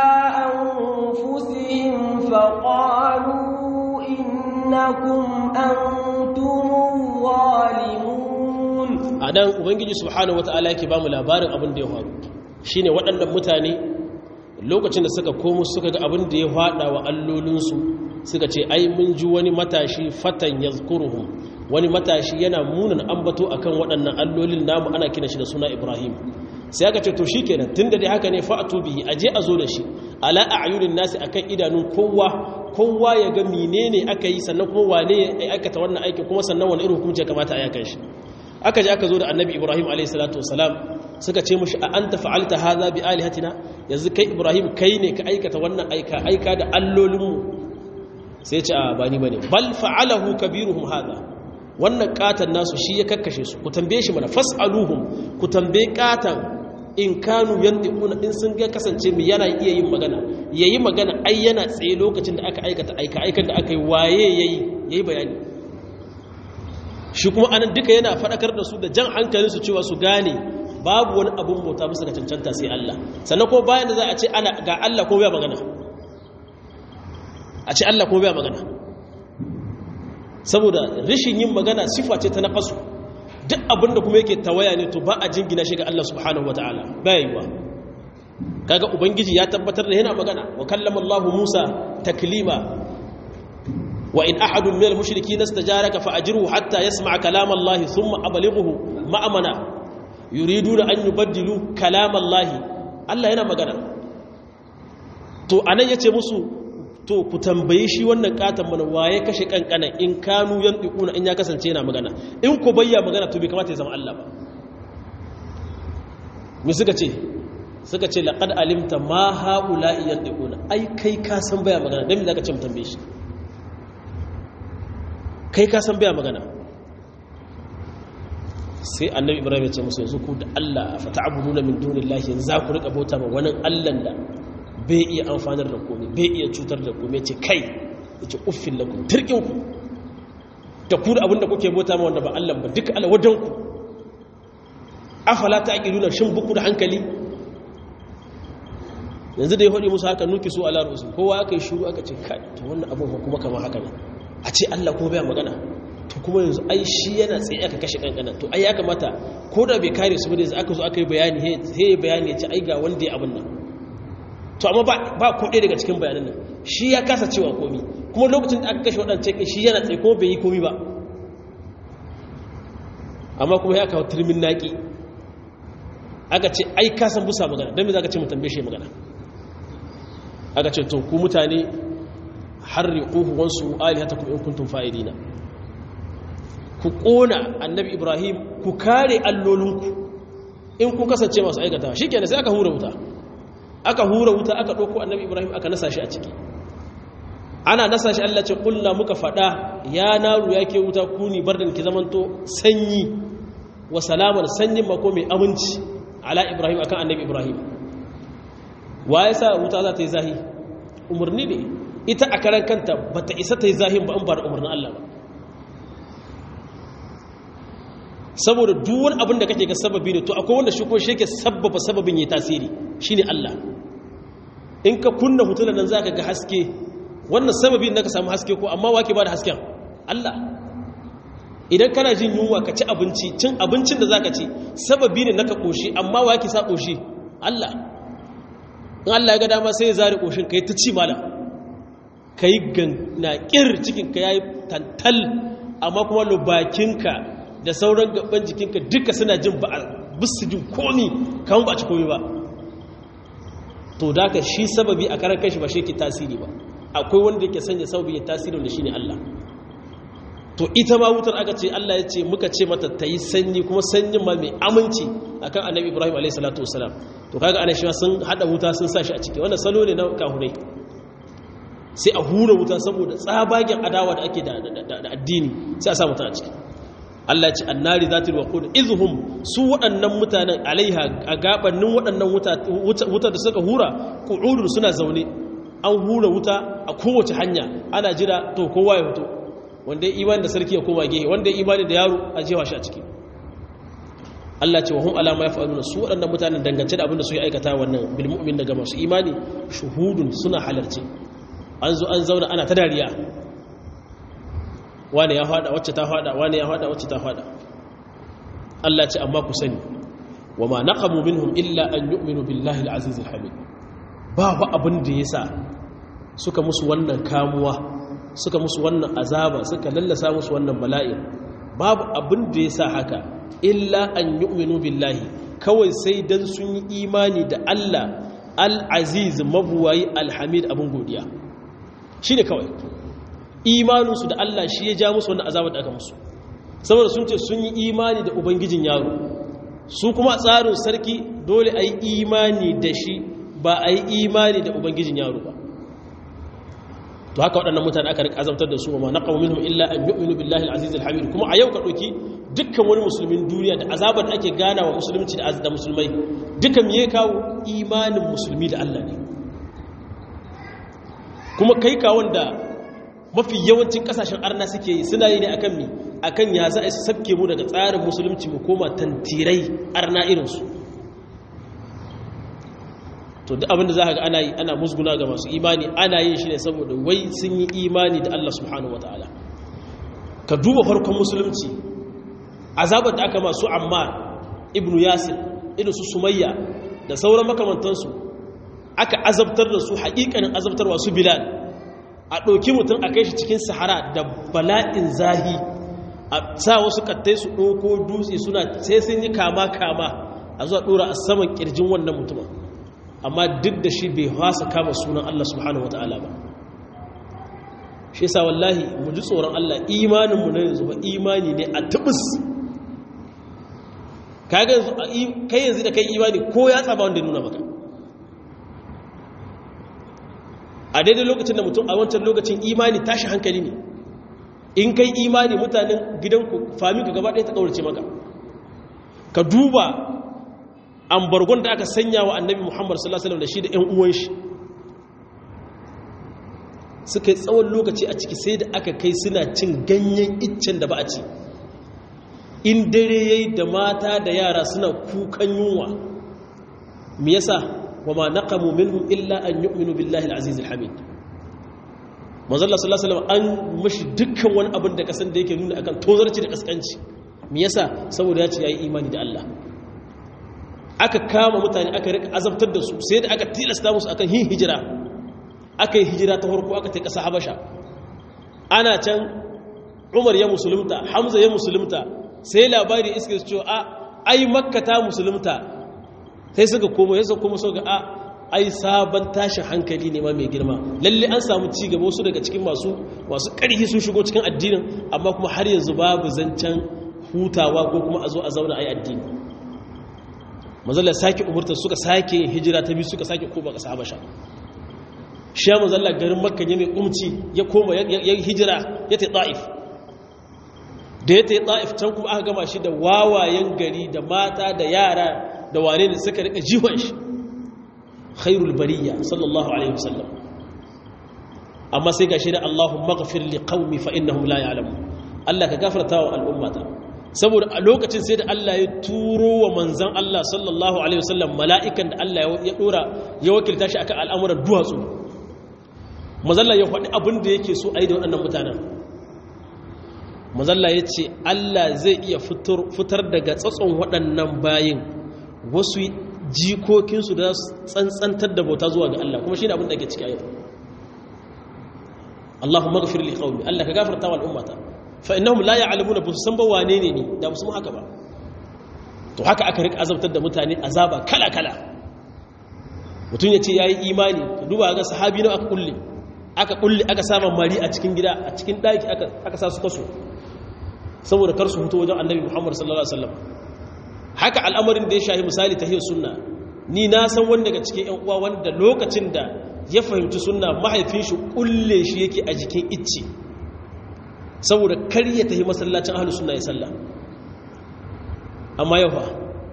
أنفسهم فقالوا إنكم أنتم الظالمون anan ubangiji subhanahu wataala yake bamu labarin abin da ya faru shine waɗannan mutane lokacin da suka komo suka ga abin da ya fada wa allolinsu suka ce ai mun ji wani matashi fatan yazkuruhum wani matashi yana munin ambato akan waɗannan allolin namu ana kina shi da suna Ibrahim sai aka ce to shikenan tunda dai haka ne fa'atu bihi aje a zo da shi ala a'yunin nasi akan idanun kowa kowa ya ga menene aka yi sannan kuma wane ya aikata wannan aikin kuma sannan wani irin hukunci ya kamata a yakan shi aka je aka zo da annabi ibrahim alayhi salatu wasalam suka ce mushi a anta fa'alta hadha bi alihatina yanzu kai ibrahim kai ne ka aikata wannan aika aika da allolinmu sai ce a ba ni bane bal fa'alahu kabiruhum hadha wannan katan nasu shi ya kakkashe su ku tambaye shi mana fas'aluhum ku tambaye katan in kanu yantiquna in sun ga kasance mu yana iya yin magana yayi magana ai yana tsaye lokacin da aka aikata aika aikan da aka yi waye yayi yayi bayani shi kuma anan duka yana fadakar da su da jan hankalin su cewa su gane babu wani abun bauta musu ga cancanta sai Allah sannan ko bayan da za a ce ana ga Allah ko bai magana a ce Allah ko bai magana saboda rashin yin magana sifa ce ta naqasu duk abinda kuma yake tawaya ne to ba a jingina shi ga Allah subhanahu wataala bai yiwa kaga ubangiji ya tabbatar da yana magana wa kallama Allah Musa taklima wa in ahadun minal mushrikeen istajaraka fa ajruhu hatta yasma'a kalam Allah thumma ablighuhu ma'amana yuriduna an yubaddilu kalam Allah Allah yana magana to anan yace musu to ku tambayi shi wannan katon mana waye kashe kankana in kanu yan dukuna in ya kasance yana magana in ku bayya magana to bai kamata ya zama Allah ba mu suka ce suka ce laqad alimta ma haula yan dukuna ai kai ka san baya magana dan me zaka ce mu tambaye shi kai ka san baya magana sai annabi ibrahim ya ce musu yanzu ku da Allah fa ta'buduna min dunillahi yanzu za ku rika bauta ma wani Allah da bai iya amfanar da komai bai iya cutar da komai ce kai ya ce uffin lakum turkinku da ku da abinda kuke bota ma wanda ba Allah ba duka ala wadanku afala ta aqiluna shin buku da hankali yanzu da ya hodi musu haka nuki su ala rusul kowa aka yi shiru aka ce kai to wannan abin kuma kamar haka ne a ce Allah ko bai magana to kuma yanzu ai shi yana tsaye aka kashe kankana to ai ya kamata ko da bai kare su ba da aka zo aka yi bayani he bayani ya ce ai ga wanda ya abin nan to amma ba ko ɗaya daga cikin bayanan nan shi ya kasa cewa komi kuma lokacin da aka kashe waɗancan shi yana tsaye ko bai yi komi ba amma kuma ya kawo turmin naƙi aka ce ai kasan busa magana don me za ka ce mutan beshe magana aka ce to ku mutane har riƙuhu wansu alihata kuma in kuntum fa'idina ku ƙona annabi ibrahim ku kare allolinku in ku kasance masu aikata shi kenan sai aka hura wuta aka hura wuta aka ɗauko annabi ibrahim aka nasa shi a ciki ana nasa shi allah ce ƙulla muka faɗa ya naru ya ke wuta kuni bardan ki zamanto sanyi wa salamar sanyin mako mai aminci ala ibrahim akan annabi ibrahim wa ya sa wuta za ta yi zahi umarni ne ita a karan kanta ba ta isa ta yi zahin ba an ba da umarnin allah ba saboda duk wani abin da kake ga sababi ne to akwai wanda shi ko shi yake sababa sababin ya tasiri shine Allah in ka kunna hutulan nan zaka ga haske wannan sababi ne ka samu haske ko amma wake ba da hasken Allah idan kana jin yunwa ka ci abinci cin abincin da zaka ci sababi ne naka koshi amma wake sa koshi Allah in Allah ya ga dama sai ya zare koshin kai ta ci malam kai ganna kir cikin ka yayi tantal amma kuma lubakinka da sauran gaban jikinka duka suna jin ba bisu jin komi kan ba ci komi ba to da ka shi sababi a karan kashi ba shi ke tasiri ba akwai wanda yake sanya sababi ya tasiri wanda shi ne Allah to ita ma wutar aka ce Allah ya ce muka ce mata ta yi sanyi kuma sanyin ma mai aminci akan annabi ibrahim alaihi salatu wasalam to kaga ana shi sun hada wuta sun sa shi a ciki wannan salo ne na kahurai sai a hura wuta saboda tsabagen adawa da ake da addini sai a sa mutum a ciki Allah ce annari zatil waqud izhum su waɗannan mutanen alaiha a gabanin waɗannan wuta da suka hura qu'udun suna zaune an hura wuta a kowace hanya ana jira to kowa ya fito wanda ya imani da sarki ya koma gehe wanda ya imani da yaro a jewa shi a ciki Allah ce wa hum alama yaf'aluna su waɗannan mutanen dangance da abin da su yi aikata wannan bil mu'min daga masu imani shuhudun suna halarci an zo an zauna ana ta dariya wane ya fada wacce ta fada wane ya fada wacce ta fada Allah ce amma ku sani wa ma naqamu minhum illa an yu'minu billahi al-aziz al-hamid babu abin da yasa suka musu wannan kamuwa suka musu wannan azaba suka lallasa musu wannan bala'i babu abin da yasa haka illa an yu'minu billahi kawai sai dan sun yi imani da Allah al-aziz mabuwayi al-hamid abin godiya shine kawai imaninsu da Allah shi ya ja musu wannan azabar da aka musu saboda sun ce sun yi imani da ubangijin yaro su kuma tsarin sarki dole a yi imani da shi ba a yi imani da ubangijin yaro ba to haka waɗannan mutane aka rika azabtar da su wa ma naqamu minhum illa an yu'minu billahi al-aziz al-hamid kuma a yau ka ɗauki dukkan wani musulmin duniya da azabar da ake gana wa musulunci da musulmai duka me ya kawo imanin musulmi da Allah ne kuma kai ka wanda mafi yawancin kasashen arna suke yi suna yi ne akan mi akan ya za a su sabke mu daga tsarin musulunci mu koma tantirai arna irinsu to duk abinda za ka ga ana yi ana musguna ga masu imani ana yin shi ne saboda wai sun yi imani da Allah subhanahu wataala ka duba farkon musulunci azabar da aka masu ammar ibnu yasir irin su sumayya da sauran makamantansu aka azabtar da su haƙiƙanin azabtarwa su bilal a ɗauki mutum a kai shi cikin sahara da bala'in zahi a sa wasu kattai su ɗauko dutse suna sai sun yi kama-kama a zuwa ɗora a saman ƙirjin wannan mutumin amma duk da shi bai hasa kama sunan Allah subhanahu wata'ala ba shi sa wallahi mu ji tsoron Allah imaninmu na yanzu ba imani ne a tubus kai yanzu da kai imani ko ya tsaba wanda nuna maka a daidai lokacin da mutum a wancan lokacin imani tashi hankali ne in kai imani mutanen gidanku faminka gaba ɗaya ta ƙaurace maka ka duba ambargon da aka sanya wa annabi muhammad sallallahu alaihi da shi da 'yan uwan shi suka yi tsawon lokaci a ciki sai da aka kai suna cin ganyen iccen da ba a ci in dare yayi da mata da yara suna kukan yunwa me yasa وما نقموا منهم إلا أن يؤمنوا بالله العزيز الحميد manzo Allah sallallahu alaihi wasallam an mashi dukkan wani abin da kasan da yake nuna akan tozarci da kaskanci me yasa saboda ya ce yayi imani da Allah aka kama mutane aka rika azabtar da su sai da aka tilasta musu akan yin hijira aka yi hijira ta farko aka ta kasa Habasha ana can Umar ya musulunta Hamza ya musulunta sai labari iska su ce a ai Makka ta musulunta sai suka komo ya kuma so ga a ai sabon tashin hankali ne ma mai girma lalle an samu ci gaba wasu daga cikin masu masu ƙarfi sun shigo cikin addinin amma kuma har yanzu babu zancen hutawa ko kuma a zo a zauna ai addini mazalla sake umurtar suka sake hijira ta biyu suka sake koma ƙasa habasha shi ya mazalla garin makka ya mai umci ya koma ya hijira ya ta ta'if da ya ta ta'if can kuma aka gama shi da wawayen gari da mata da yara da wane ne suka rika jihon shi khairul bariya sallallahu alaihi wasallam amma sai gashi da Allahumma ghafir li qaumi fa innahum la ya'lamun Allah ka gafarta wa al'ummata saboda a lokacin sai da Allah ya turo wa manzon Allah sallallahu alaihi wasallam mala'ikan da Allah ya dora ya wakilta shi akan al'amuran duwatsu mazalla ya faɗi abin da yake so a yi da waɗannan mutanen mazalla ya ce Allah zai iya fitar daga tsatson waɗannan bayin wasu jikokinsu da tsantsantar da bauta zuwa ga Allah kuma shi ne abin da ke ciki a yau Allahumma gafir li qaumi Allah ka gafarta wa al'ummata fa innahum la ya'lamuna ba su san ba wane ne ni da musu haka ba to haka aka rika azabtar da mutane azaba kala kala mutum ya ce yayi imani ka duba ga sahabi ne aka kulle aka kulle aka sama mari a cikin gida a cikin daki aka aka sa su kaso saboda kar su fito wajen annabi Muhammad sallallahu alaihi wasallam haka al'amarin da ya shahi misali ta sunna ni na san wanda daga cikin ‘yan uwa wanda lokacin da ya fahimci sunna mahaifin shi kulle shi yake a jikin icce saboda kar ya tafi masallacin ahalus sunna ya salla amma yau fa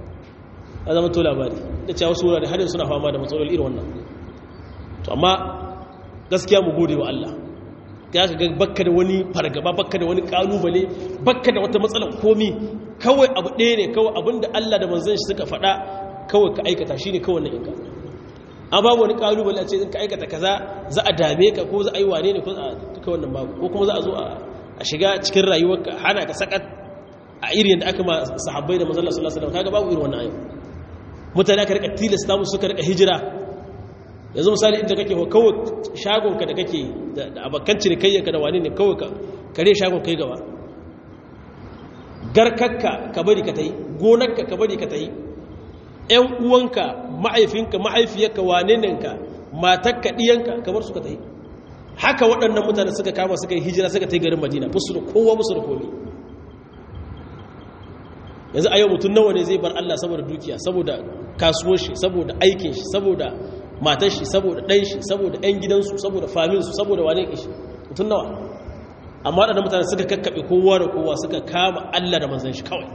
a zama to labari da cewa wasu wurare har suna fama da matsaloli irin wannan to amma gaskiya mu gode wa Allah ya ka ga bakka da wani fargaba bakka da wani kalubale bakka da wata matsalar komi kawai abu ɗaya ne kawai abinda Allah da manzon shi suka faɗa kawai ka aikata shi ne kawai na inka an babu wani kalubale a ce in ka aikata kaza za a dame ka ko za a yi wane ne ko a duka wannan babu ko kuma za a zo a shiga cikin rayuwarka hana ka sakat a irin da aka ma sahabbai da manzon Allah sallallahu alaihi wasallam kaga babu irin wannan ayo mutane aka rika tilasta musu suka rika hijira yanzu misali inda kake kawai shagonka da kake da abokan cinikayyarka da wani ne kawai ka kare shagon kai gaba garkakka ka bari ka ta yi gonarka ka bari ka ta yi ‘yan uwanka ma'aifinka ma'aifiyarka waneninka matakka ɗiyanka ka bar su ka ta yi haka waɗannan mutane suka kama suka yi hijira suka ta yi garin madina musu da kowa musu da komi yanzu a yau mutum nawa ne zai bar allah saboda dukiya saboda kasuwar shi saboda aikin shi saboda matar shi saboda ɗan shi saboda ‘yan gidansu saboda faminsu saboda wane ƙishi mutum nawa amma waɗanda mutane suka kakkaɓe kowa da kowa suka kama Allah da manzan shi kawai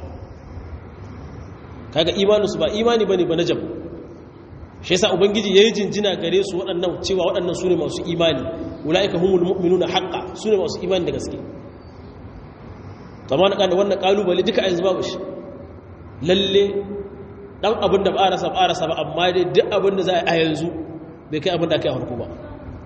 kaga imaninsu ba imani bane ba na jabu shi yasa ubangiji yayi jinjina gare su waɗannan cewa waɗannan su ne masu imani ulaika humul mu'minuna haqqan su ne masu imani da gaske tamam da wannan kalubale duka a yanzu babu shi lalle dan abin da ba a rasa ba a rasa ba amma dai duk abin da za a yanzu bai kai abin da aka yi harko ba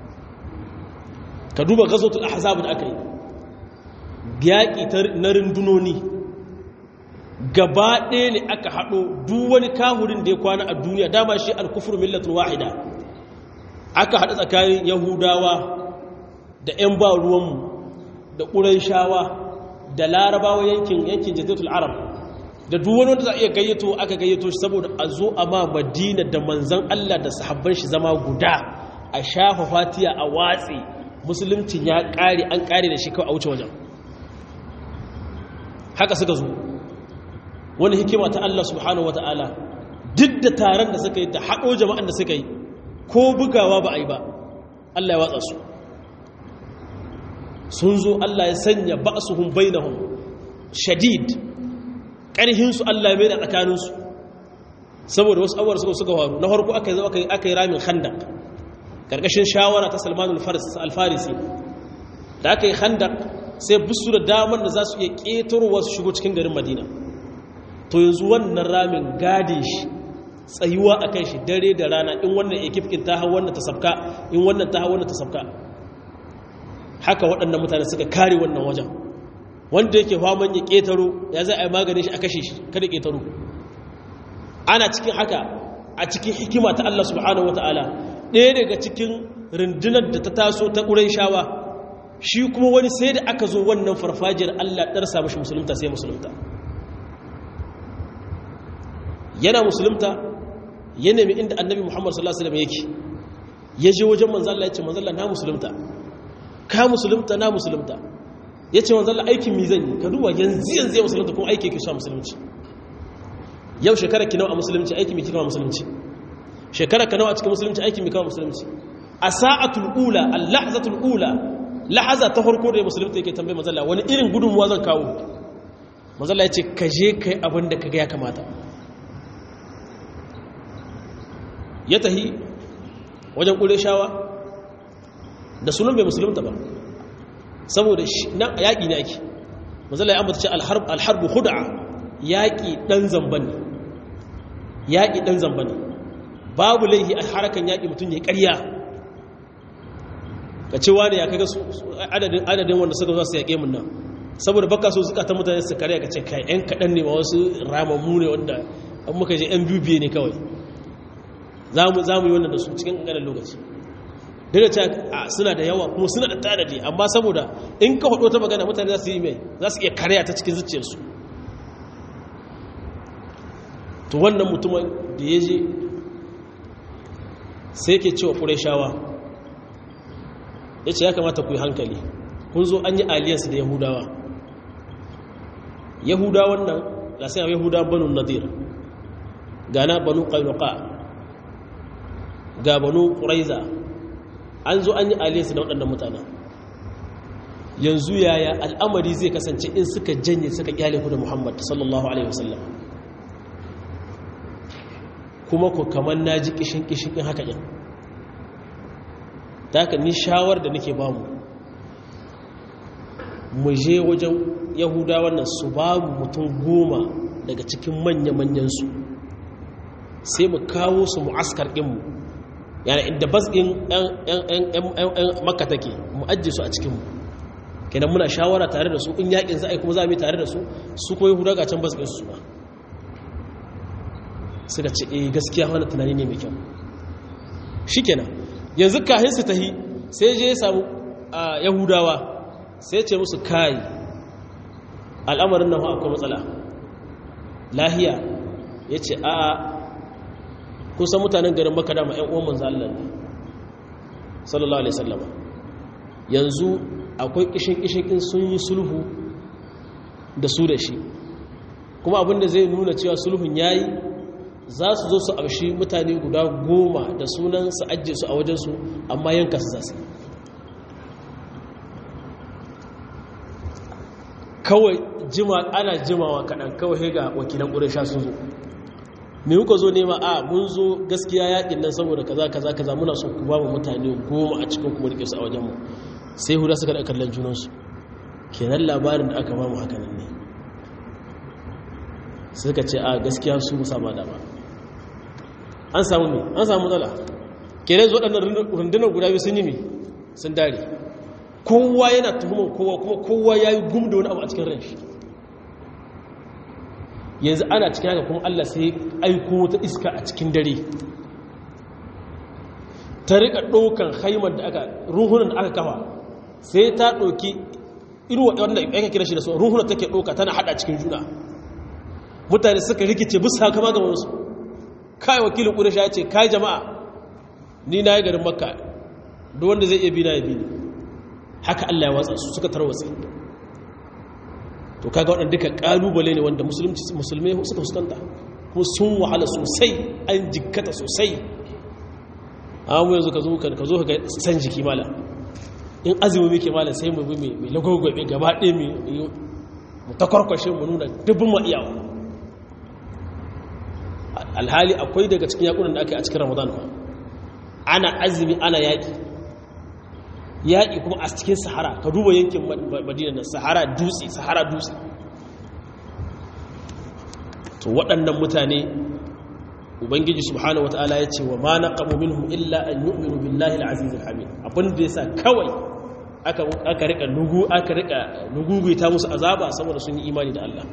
ka duba gazotul ahzab da aka yi yaƙi na rundunoni gaba ɗaya ne aka haɗo duk wani kahurin da ya kwana a duniya dama shi alkufur millatun wahida aka haɗa tsakanin yahudawa da 'yan ba ruwanmu da ƙuraishawa da larabawa yankin yankin jazetul arab da duk wani wanda za a iya gayyato aka gayyato shi saboda a zo a ma madina da manzan allah da sahabban shi zama guda a shafa fatiya a watsi musuluncin ya ƙare an ƙare da shi kawai a wuce wajen haka suka zo wani hikima ta Allah subhanahu wa ta'ala duk da taron da suka yi da haɗo jama'an da suka yi ko bugawa ba a yi ba Allah ya watsa su sun zo Allah ya sanya ba su hun bainahun shadid ƙarhinsu Allah ya mai da tsakaninsu saboda wasu abuwar suka suka faru na farko aka yi zo aka yi ramin khandak ƙarƙashin shawara ta salman alfarisi da aka yi khandak sai busu da damar da za su iya ƙetarwa su shigo cikin garin madina to yanzu wannan ramin gade shi tsayuwa a kan shi dare da rana in wannan ekipkin ta hau wannan ta sabka in wannan ta hau wannan ta sabka haka waɗannan mutane suka kare wannan wajen wanda yake faman ya ƙetaro ya za a yi maganin shi a kashe shi kada ƙetaro ana cikin haka a cikin hikima ta Allah subhanahu wa ta'ala ɗaya daga cikin rundunar da ta taso ta ƙurai shawa shi kuma wani sai da aka zo wannan farfajiyar Allah ɗarsa mashi musulunta sai musulunta yana musulunta ya nemi inda annabi muhammad sallallahu alaihi wasallam yake ya je wajen manzo Allah ya ce manzo Allah na musulunta ka musulunta na musulunta ya ce manzo Allah aikin mi zan yi ka duba yanzu yanzu ya musulunta kuma aiki yake so musulunci yau shekara ki nawa a musulunci aiki mi kika musulunci shekara ka nawa a cikin musulunci aiki mi kika musulunci a sa'atul ula al-lahzatul ula lahaza ta farko da musulunta yake tambaye manzo Allah wani irin gudunmuwa zan kawo manzo Allah ya ce ka je kai abin da kaga ya kamata ya tahi wajen ƙureshawa da sunan bai musulunta ba saboda yaƙi ne ake mazala ya ambata ce alharbu huda'a yaƙi ɗan zamba ne yaƙi ɗan zamba ne babu laihi a harakan yaƙi mutum ya ƙarya ka ce wani ya kaga adadin wanda suka zo su yaƙe mun nan saboda baka so suka ta mutane su karya ka ce kai 'yan kaɗan ne ma wasu ramammu ne wanda an muka je 'yan biyu ne kawai za mu yi wannan da su cikin ƙanƙanin lokaci daga ce suna da yawa kuma suna da tanadi amma saboda in ka hudu ta magana mutane za su yi mai za su iya karya ta cikin zuciyarsu to wannan mutumin da ya je sai ke cewa ƙureshawa ya ce ya kamata ku yi hankali kun zo an yi aliyarsu da yahudawa yahudawan nan ga sai yahudawan banu nadir gana banu ƙainuka ga banu ƙuraiza an zo an yi aliyarsu da waɗannan mutanen yanzu yaya al'amari zai kasance in suka janye suka kyale ku da muhammad sallallahu alaihi wasallam kuma ku kamar na ji kishin-kishin in haka yin ta haka ni shawar da nake bamu mu je wajen yahuda wannan su babu mutum goma daga cikin manya-manyansu sai mu kawo su mu'askar ɗinmu yana inda bas ɗin ‘yan maka take mu ajiye su a cikinmu kenan muna shawara tare da su in yakin za a yi kuma za a yi tare da su su koyi huda ga can bas ɗin su ba suka ce eh gaskiya wani tunani ne mai kyau shi kenan yanzu kahin su tahi sai je ya samu a yahudawa sai ce musu kai al'amarin nan akwai matsala lahiya ya ce a kusan mutanen garin maka dama 'yan uwan manzo Allah ne sallallahu alaihi sallama yanzu akwai kishin-kishin sun yi sulhu da su da shi kuma abinda zai nuna cewa sulhun yayi za su zo su amshi mutane guda goma da sunan su ajiye su a wajensu amma yanka su za su kawai jima ana jimawa kaɗan kawai ga wakilan ƙuresha sun zo me kuka zo nema a mun zo gaskiya yaƙin nan saboda kaza kaza kaza muna so ku ba mu mutane goma a cikin kuma rike su a wajenmu sai huda suka da kallon junansu kenan labarin da aka ba mu haka nan ne suka ce a gaskiya su musa ba da ba an samu ne an samu matsala kenan zo waɗannan rundunar guda biyu sun yi ne sun dare kowa yana tuhumar kowa kuma kowa ya yi gum da wani abu a cikin ran shi yanzu ana cikin haka kuma allah sai aiko wata iska a cikin dare ta rika ɗaukan haimar da aka ruhunan da aka kafa sai ta ɗauki irin wanda ya kira shi da su ruhunan take ɗauka tana haɗa cikin juna mutane suka rikice bisa kama ga wasu kai wakilin ƙudasha ya ce kai jama'a ni na yi garin makka duk wanda zai iya bi na ya bi ne haka Allah ya watsa su suka tarwatsa to kaga waɗanda duka ƙalubale ne wanda musulmai suka fuskanta kuma sun wahala sosai an jikkata sosai amma yanzu ka zo ka zo ka san jiki mala in azumi muke mala sai mu bi mai lagogwabe gaba ɗaya mu takwarkwashe mu nuna dubbin ma iyawa alhali akwai daga cikin yakunan da aka yi a cikin ramadan ana azumi ana yaƙi yaƙi kuma a cikin sahara ka duba yankin madina na sahara dutse sahara dutse to waɗannan mutane ubangiji subhanahu wata'ala ya ce wa ma naqamu minhum illa an yu'minu billahi al-aziz al-hamid abin da yasa kawai aka aka rika nugu aka rika nuguguita musu azaba saboda sun yi imani da Allah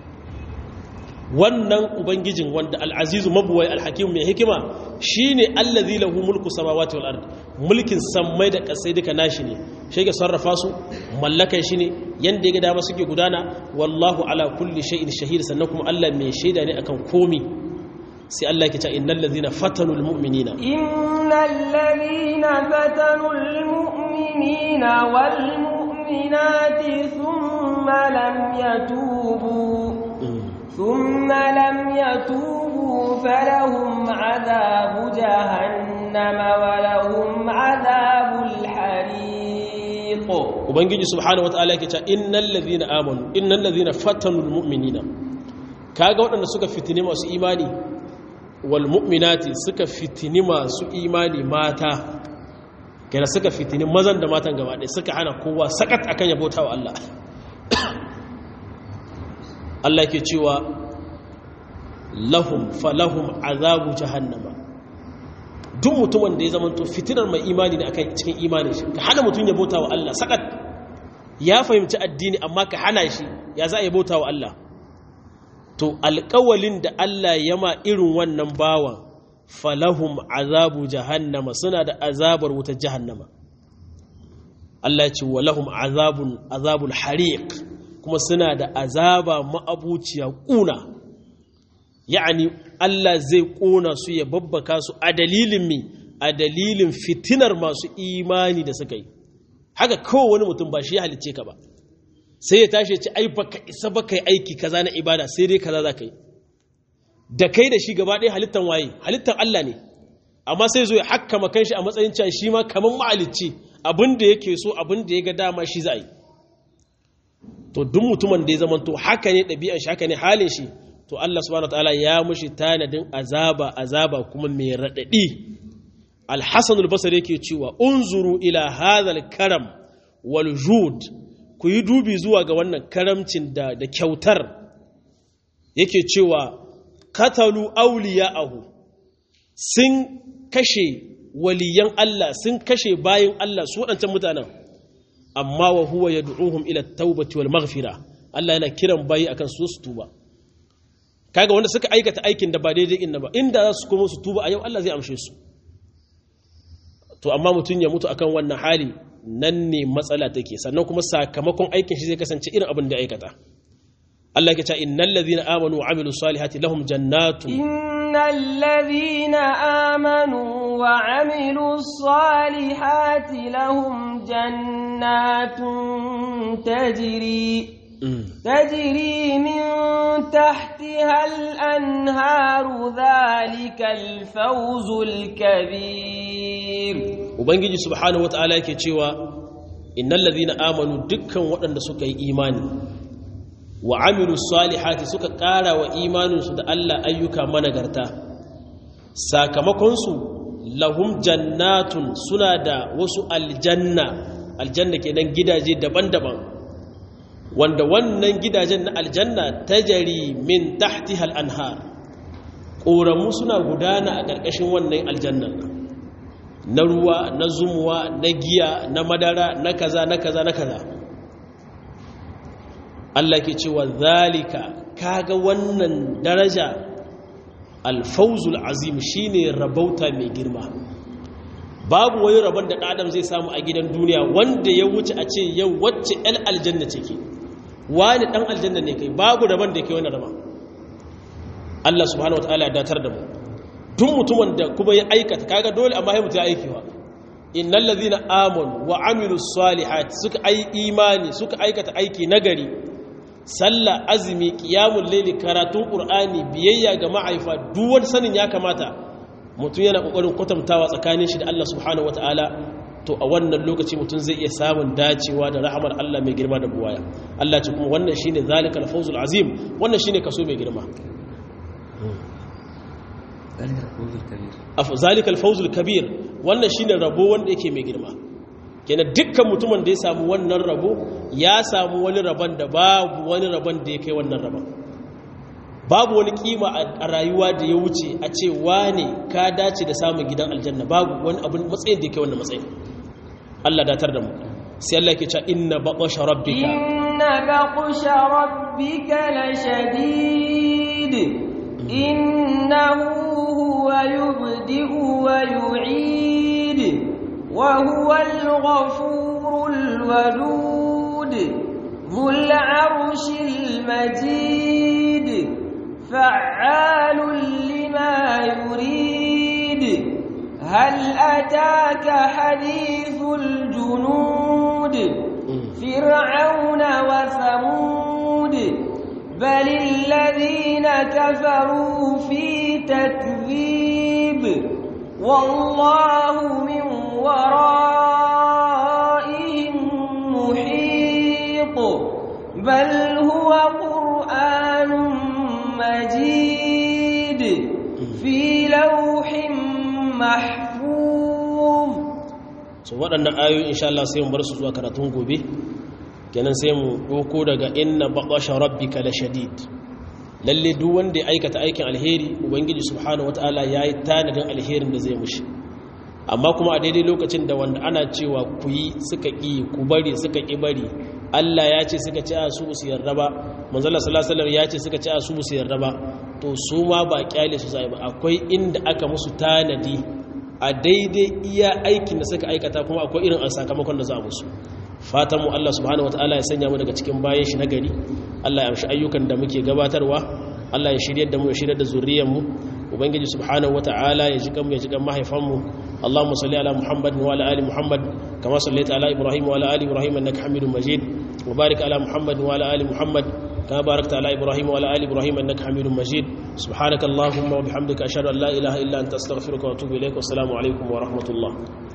wannan ubangijin wanda al'azizu mabuwai alhakim mai hikima shi ne allazi lahu mulku samawati wal ard mulkin sammai da kasai duka nashi ne shi ke sarrafa su mallakan shi ne yanda ya ga dama suke gudana wallahu ala kulli shay'in shahid sannan kuma Allah mai shaida ne akan komi sai Allah ke ta innal ladhina fatanul mu'minina innal ladhina fatanul mu'minina wal mu'minati thumma lam yatubu ثم لم يتوبوا فلهم عذاب جهنم ولهم عذاب الحريق ubangiji subhanahu wataala yake cewa innal ladhina amanu innal ladhina fatanul mu'minina kaga waɗanda suka fitini masu imani wal mu'minati suka fitini masu imani mata kana suka fitini mazan da matan gaba ɗaya suka hana kowa sakat akan yabota wa Allah Allah ke cewa lahum falahum azabu jahannama duk mutumin da ya zama to fitinar mai imani ne akan cikin imanin shi ka hana mutum ya bauta wa Allah sakat ya fahimci addini amma ka hana shi ya za a yi bauta wa Allah to alƙawalin da Allah ya ma irin wannan bawan falahum azabu jahannama suna da azabar wutar jahannama Allah ya ce wa lahum azabun azabul hariq kuma suna da azaba ma'abuciya ƙuna ya'ani Allah zai ƙona su ya babbaka su a dalilin mi a dalilin fitinar masu imani da suka yi haka kowane mutum ba shi ya halicce ka ba sai ya tashi ci ai baka isa baka yi aiki kaza na ibada sai dai kaza za ka yi da kai da shi gaba ɗaya halittan waye halittan Allah ne amma sai zo ya hakkama kanshi a matsayin cewa shi ma kamar ma'alicci abin da yake so abin da ya ga dama shi za a yi to duk mutumin da ya zama to haka ne ɗabi'an shi haka ne halin shi to Allah subhanahu wataala ya mushi tanadin azaba azaba kuma mai raɗaɗi al-hasan al-basri yake cewa unzuru ila hadha karam wal jud ku yi dubi zuwa ga wannan karamcin da da kyautar yake cewa katalu awliya'ahu sun kashe waliyan Allah sun kashe bayin Allah su waɗancan mutanen amma wa huwa yad'uhum ila at-taubati wal maghfira Allah yana kiran bayi akan su su tuba kaga wanda suka aikata aikin da ba daidai inna ba inda za su koma su tuba a yau Allah zai amshe su to amma mutun ya mutu akan wannan hali nan ne matsala take sannan kuma sakamakon aikin shi zai kasance irin abin da aikata Allah yake cewa innal ladhina amanu wa amilus salihati lahum jannatun innal ladhina amanu wa amilus salihati lahum jannatun tajri تجري من تحتها الأنهار ذلك الفوز الكبير ubangiji subhanahu wataala yake cewa innal ladhina amanu dukkan waɗanda suka yi imani wa amilu salihati suka ƙara wa imaninsu da Allah ayyuka managarta sakamakonsu lahum jannatun suna da wasu aljanna aljanna kenan gidaje daban-daban wanda wannan gidajen na aljanna tajari min tahtihal anhar ƙoramu suna gudana a ƙarƙashin wannan aljannan na ruwa na zumuwa na giya na madara na kaza na kaza na kaza Allah ke cewa zalika kaga wannan daraja alfauzul azim shine rabauta mai girma babu wani rabon da adam zai samu a gidan duniya wanda ya wuce a ce yau wacce el aljanna ce ke wani dan aljanna ne kai babu rabon da ke wani rabon Allah subhanahu wataala ya datar da mu tun mutumin da kuma ya aikata kaga dole amma ya mutu ya aikewa innal ladhina amanu wa amilus salihati suka ai imani suka aikata aiki nagari sallah azumi qiyamul layli karatun qur'ani biyayya ga ma'aifa duk wani sanin ya kamata mutum yana kokarin kwatantawa tsakanin shi da Allah subhanahu wataala to a wannan lokaci mutum zai iya samun dacewa da rahamar Allah mai girma da buwaya Allah ce kuma wannan shine zalikal fawzul azim wannan shine kaso mai girma zalikal fawzul kabir wannan shine rabo wanda yake mai girma kenan dukkan mutumin da ya samu wannan rabo ya samu wani rabon da babu wani rabon da ya kai wannan rabon babu wani kima a rayuwa da ya wuce a ce wane ka dace da samun gidan aljanna babu wani abin matsayin da ya kai wannan matsayin Allah datar da mu sai Allah yake cewa inna baqasha rabbika inna baqasha rabbika lashadid innahu huwa yubdi'u wa yu'id wa huwa al-ghafurul wadud dhul 'arshil majid فعال لما يريد هل أتاك حديث الجنود فرعون وثمود بل الذين كفروا في تكذيب والله من ورائهم محيط بل هو قرآن مجيد في لوح محفوظ so waɗannan ayoyi insha Allah sai mu bar su zuwa karatun gobe kenan sai mu doko daga inna baqasha rabbika lashadid lalle duk wanda ya aikata aikin alheri ubangiji subhanahu wataala yayi tanadin alherin da zai mushi amma kuma a daidai lokacin da wanda ana cewa ku yi suka ƙi ku bari suka ƙi bari Allah ya ce suka ci a su su yarda ba manzala sallallahu ya ce suka ci a su su yarda ba to su ma ba kyale su sai ba akwai inda aka musu tanadi a daidai iya aikin da suka aikata kuma akwai irin sakamakon da za a musu fatan mu Allah subhanahu wataala ya sanya mu daga cikin bayan shi nagari Allah ya amshi ayyukan da muke gabatarwa Allah ya shiryar da mu ya shiryar da zuriyar mu ubangiji subhanahu wataala ya jikan mu ya jikan mahaifan mu Allahumma salli ala Muhammad wa ala ali Muhammad kama sallaita ala Ibrahim wa ala ali Ibrahim innaka Hamidum Majid wa barik ala Muhammad wa ala ali Muhammad kama barakta ala Ibrahim wa ala ali Ibrahim innaka Hamidum Majid subhanaka Allahumma wa bihamdika ashhadu an la ilaha illa anta astaghfiruka wa atubu ilaik wa assalamu alaikum wa rahmatullah